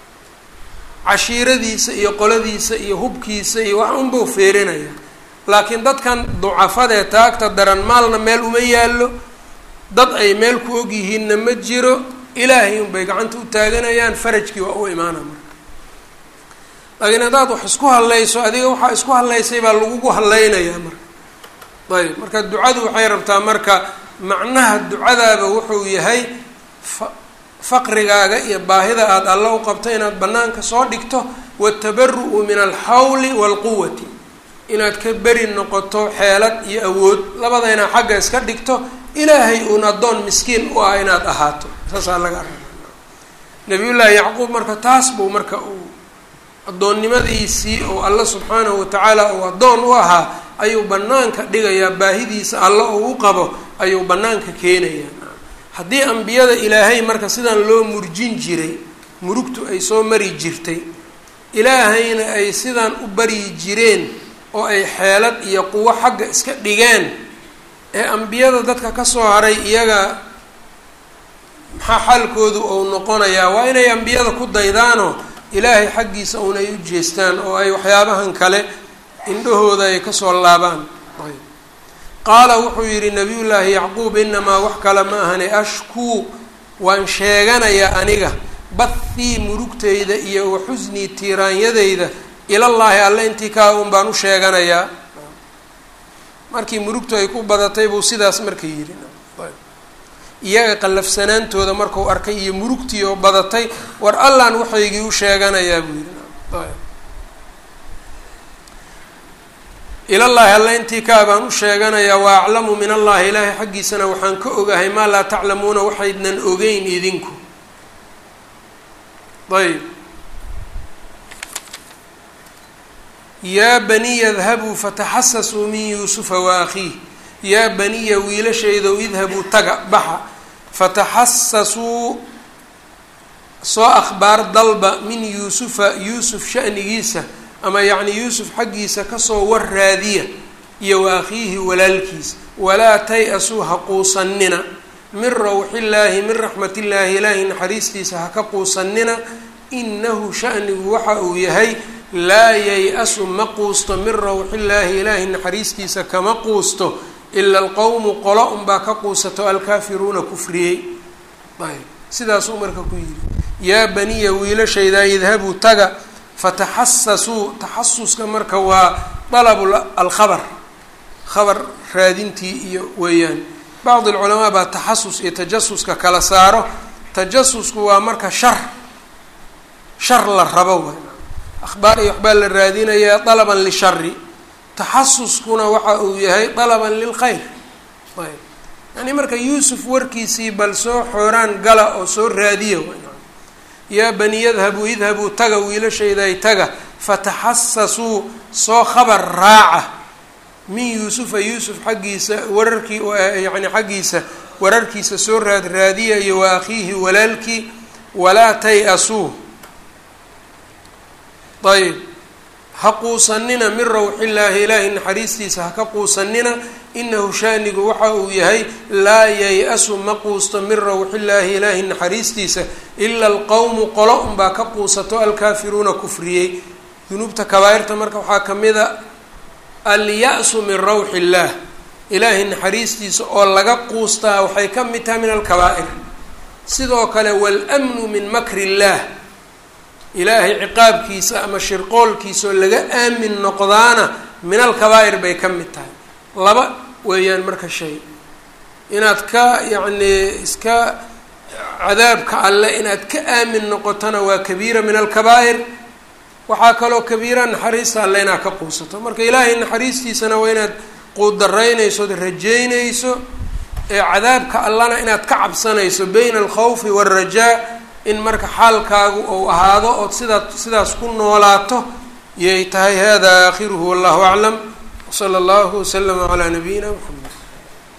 cashiiradiisa iyo qoladiisa iyo hubkiisa iyo wax unbuu fiirinaya laakiin dadkan ducafadee taagta daran maalna meel uma yaallo dad ay meel ku ogyihiinna ma jiro ilaahay unbay gacanta u taaganayaan farajkii waa u imaana marka laakiin haddaad wax isku hadlayso adiga waxaa isku hadlaysay baa lagugu hadlaynayaa marka ayb marka ducadu waxay rabtaa marka macnaha ducadaaba wuxuu yahay fa faqrigaaga iyo baahida aada alla u qabto inaad banaanka soo dhigto watabaru-u min alxawli waalquwati inaad ka beri noqoto xeelad iyo awood labada inaad xagga iska dhigto ilaahay uun addoon miskiin u ah inaad ahaato saasaa laga araba nabiyullaahi yacquub marka taas buu marka uu addoonnimadiisii oo alla subxaanahu watacaala uu addoon u ahaa ayuu banaanka dhigayaa baahidiisa alla oo u qabo ayuu banaanka keenayaa haddii ambiyada ilaahay marka sidaan loo murjin jiray murugtu ay soo mari jirtay ilaahayna ay sidaan u baryi jireen oo ay xeelad iyo quwo xagga iska dhigeen ee ambiyada dadka kasoo haray iyaga maxaa xaalkoodu ou noqonayaa waa inay ambiyada ku daydaanoo ilaahay xaggiisa unay u jeestaan oo ay waxyaabahan kale indhahooda ay kasoo laabaan qaala wuxuu yidhi nabiyullaahi yacquub inamaa wax kale ma ahane ashkuu waan sheeganayaa aniga bathii murugtayda iyo wa xusnii tiiraanyadayda ilallaahi alle intii kaa un baan u sheeganayaa markii murugtu ay ku badatay buu sidaas marka yidhi iyaga qallafsanaantooda markuu arkay iyo murugtii oo badatay war allaan waxaygii u sheeganayaa buu yidhi ilallaahi alle intii kaa baan u sheeganayaa wa aclamu min allahi ilaahay xaggiisana waxaan ka ogahay maa laa taclamuuna waxaydnan ogeyn idinku ayb yaa baniya idhabuu fataxasasuu min yuusufa wa akhiih yaa baniya wiilashaydow idhabuu taga baxa fataxasasuu soo akhbaar dalba min yuusufa yuusuf sha'nigiisa ama yacni yuusuf xaggiisa kasoo war raadiya iyo wa akhiihi walaalkiisa walaa tay-asuu ha quusanina min rawxillaahi min raxmatillaahi ilaahi naxariistiisa ha ka quusanina inahu sha'nigu waxa uu yahay laa yay-asu ma quusto min rawxillaahi ilaahi naxariistiisa kama quusto ila alqowmu qolo unbaa ka quusato alkaafiruuna kufriyey ayb sidaasuu marka ku yidhi yaa baniya wiilashaydaa idhabuu taga fataxasasuu taxasuska marka waa dalabu alkhabar khabar raadintii iyo weeyaan bacd alculamaa baa taxasus iyo tajasuska kala saaro tajasusku waa marka shar shar la rabo w akhbaar iyo waxbaa la raadinayaa dalaban lishari taxasuskuna waxa uu yahay dalaban lilkhayr ayb yani marka yuusuf warkiisii bal soo xooraan gala oo soo raadiya yaa bani yadhabuu idhabuu taga wiilashayday taga fataxasasuu soo khabar raaca min yuusufa yuusuf xaggiisa wararkii yacni xaggiisa wararkiisa soo raadraadiya iyo wa akhiihi walaalkii walaa tay-asuu ayb ha quusanina min rawxillaahi ilaahay naxariistiisa ha ka quusanina inahu shaanigu waxa uu yahay laa yay-asu ma quusto min rawxillaahi ilaahay naxariistiisa ila alqowmu qolo unbaa ka quusato alkaafiruuna kufriyey dunuubta kabaa-irta marka waxaa ka mid a alya-su min rawxi illaah ilaahay naxariistiisa oo laga quustaa waxay ka mid tahay min alkabaa'ir sidoo kale waalmnu min makri illaah ilaahay ciqaabkiisa ama shirqoolkiisa oo laga aamin noqdaana min alkabaa'ir bay ka mid tahay laba weeyaan marka shay inaad ka yacnii iska cadaabka alle inaad ka aamin noqotona waa kabiira min alkabaa'ir waxaa kaloo kabiira naxariista alle inaad ka quusato marka ilaahay naxariistiisana waa inaad quudaraynayso od rajeynayso ee cadaabka allana inaad ka cabsanayso bayna alkhawfi waalrajaa in marka xaalkaagu ou ahaado ood sidaa sidaas ku noolaato yay tahay hada aakhiruhu wallahu aclam wsala allahu waslama calaa nabiyina mxamed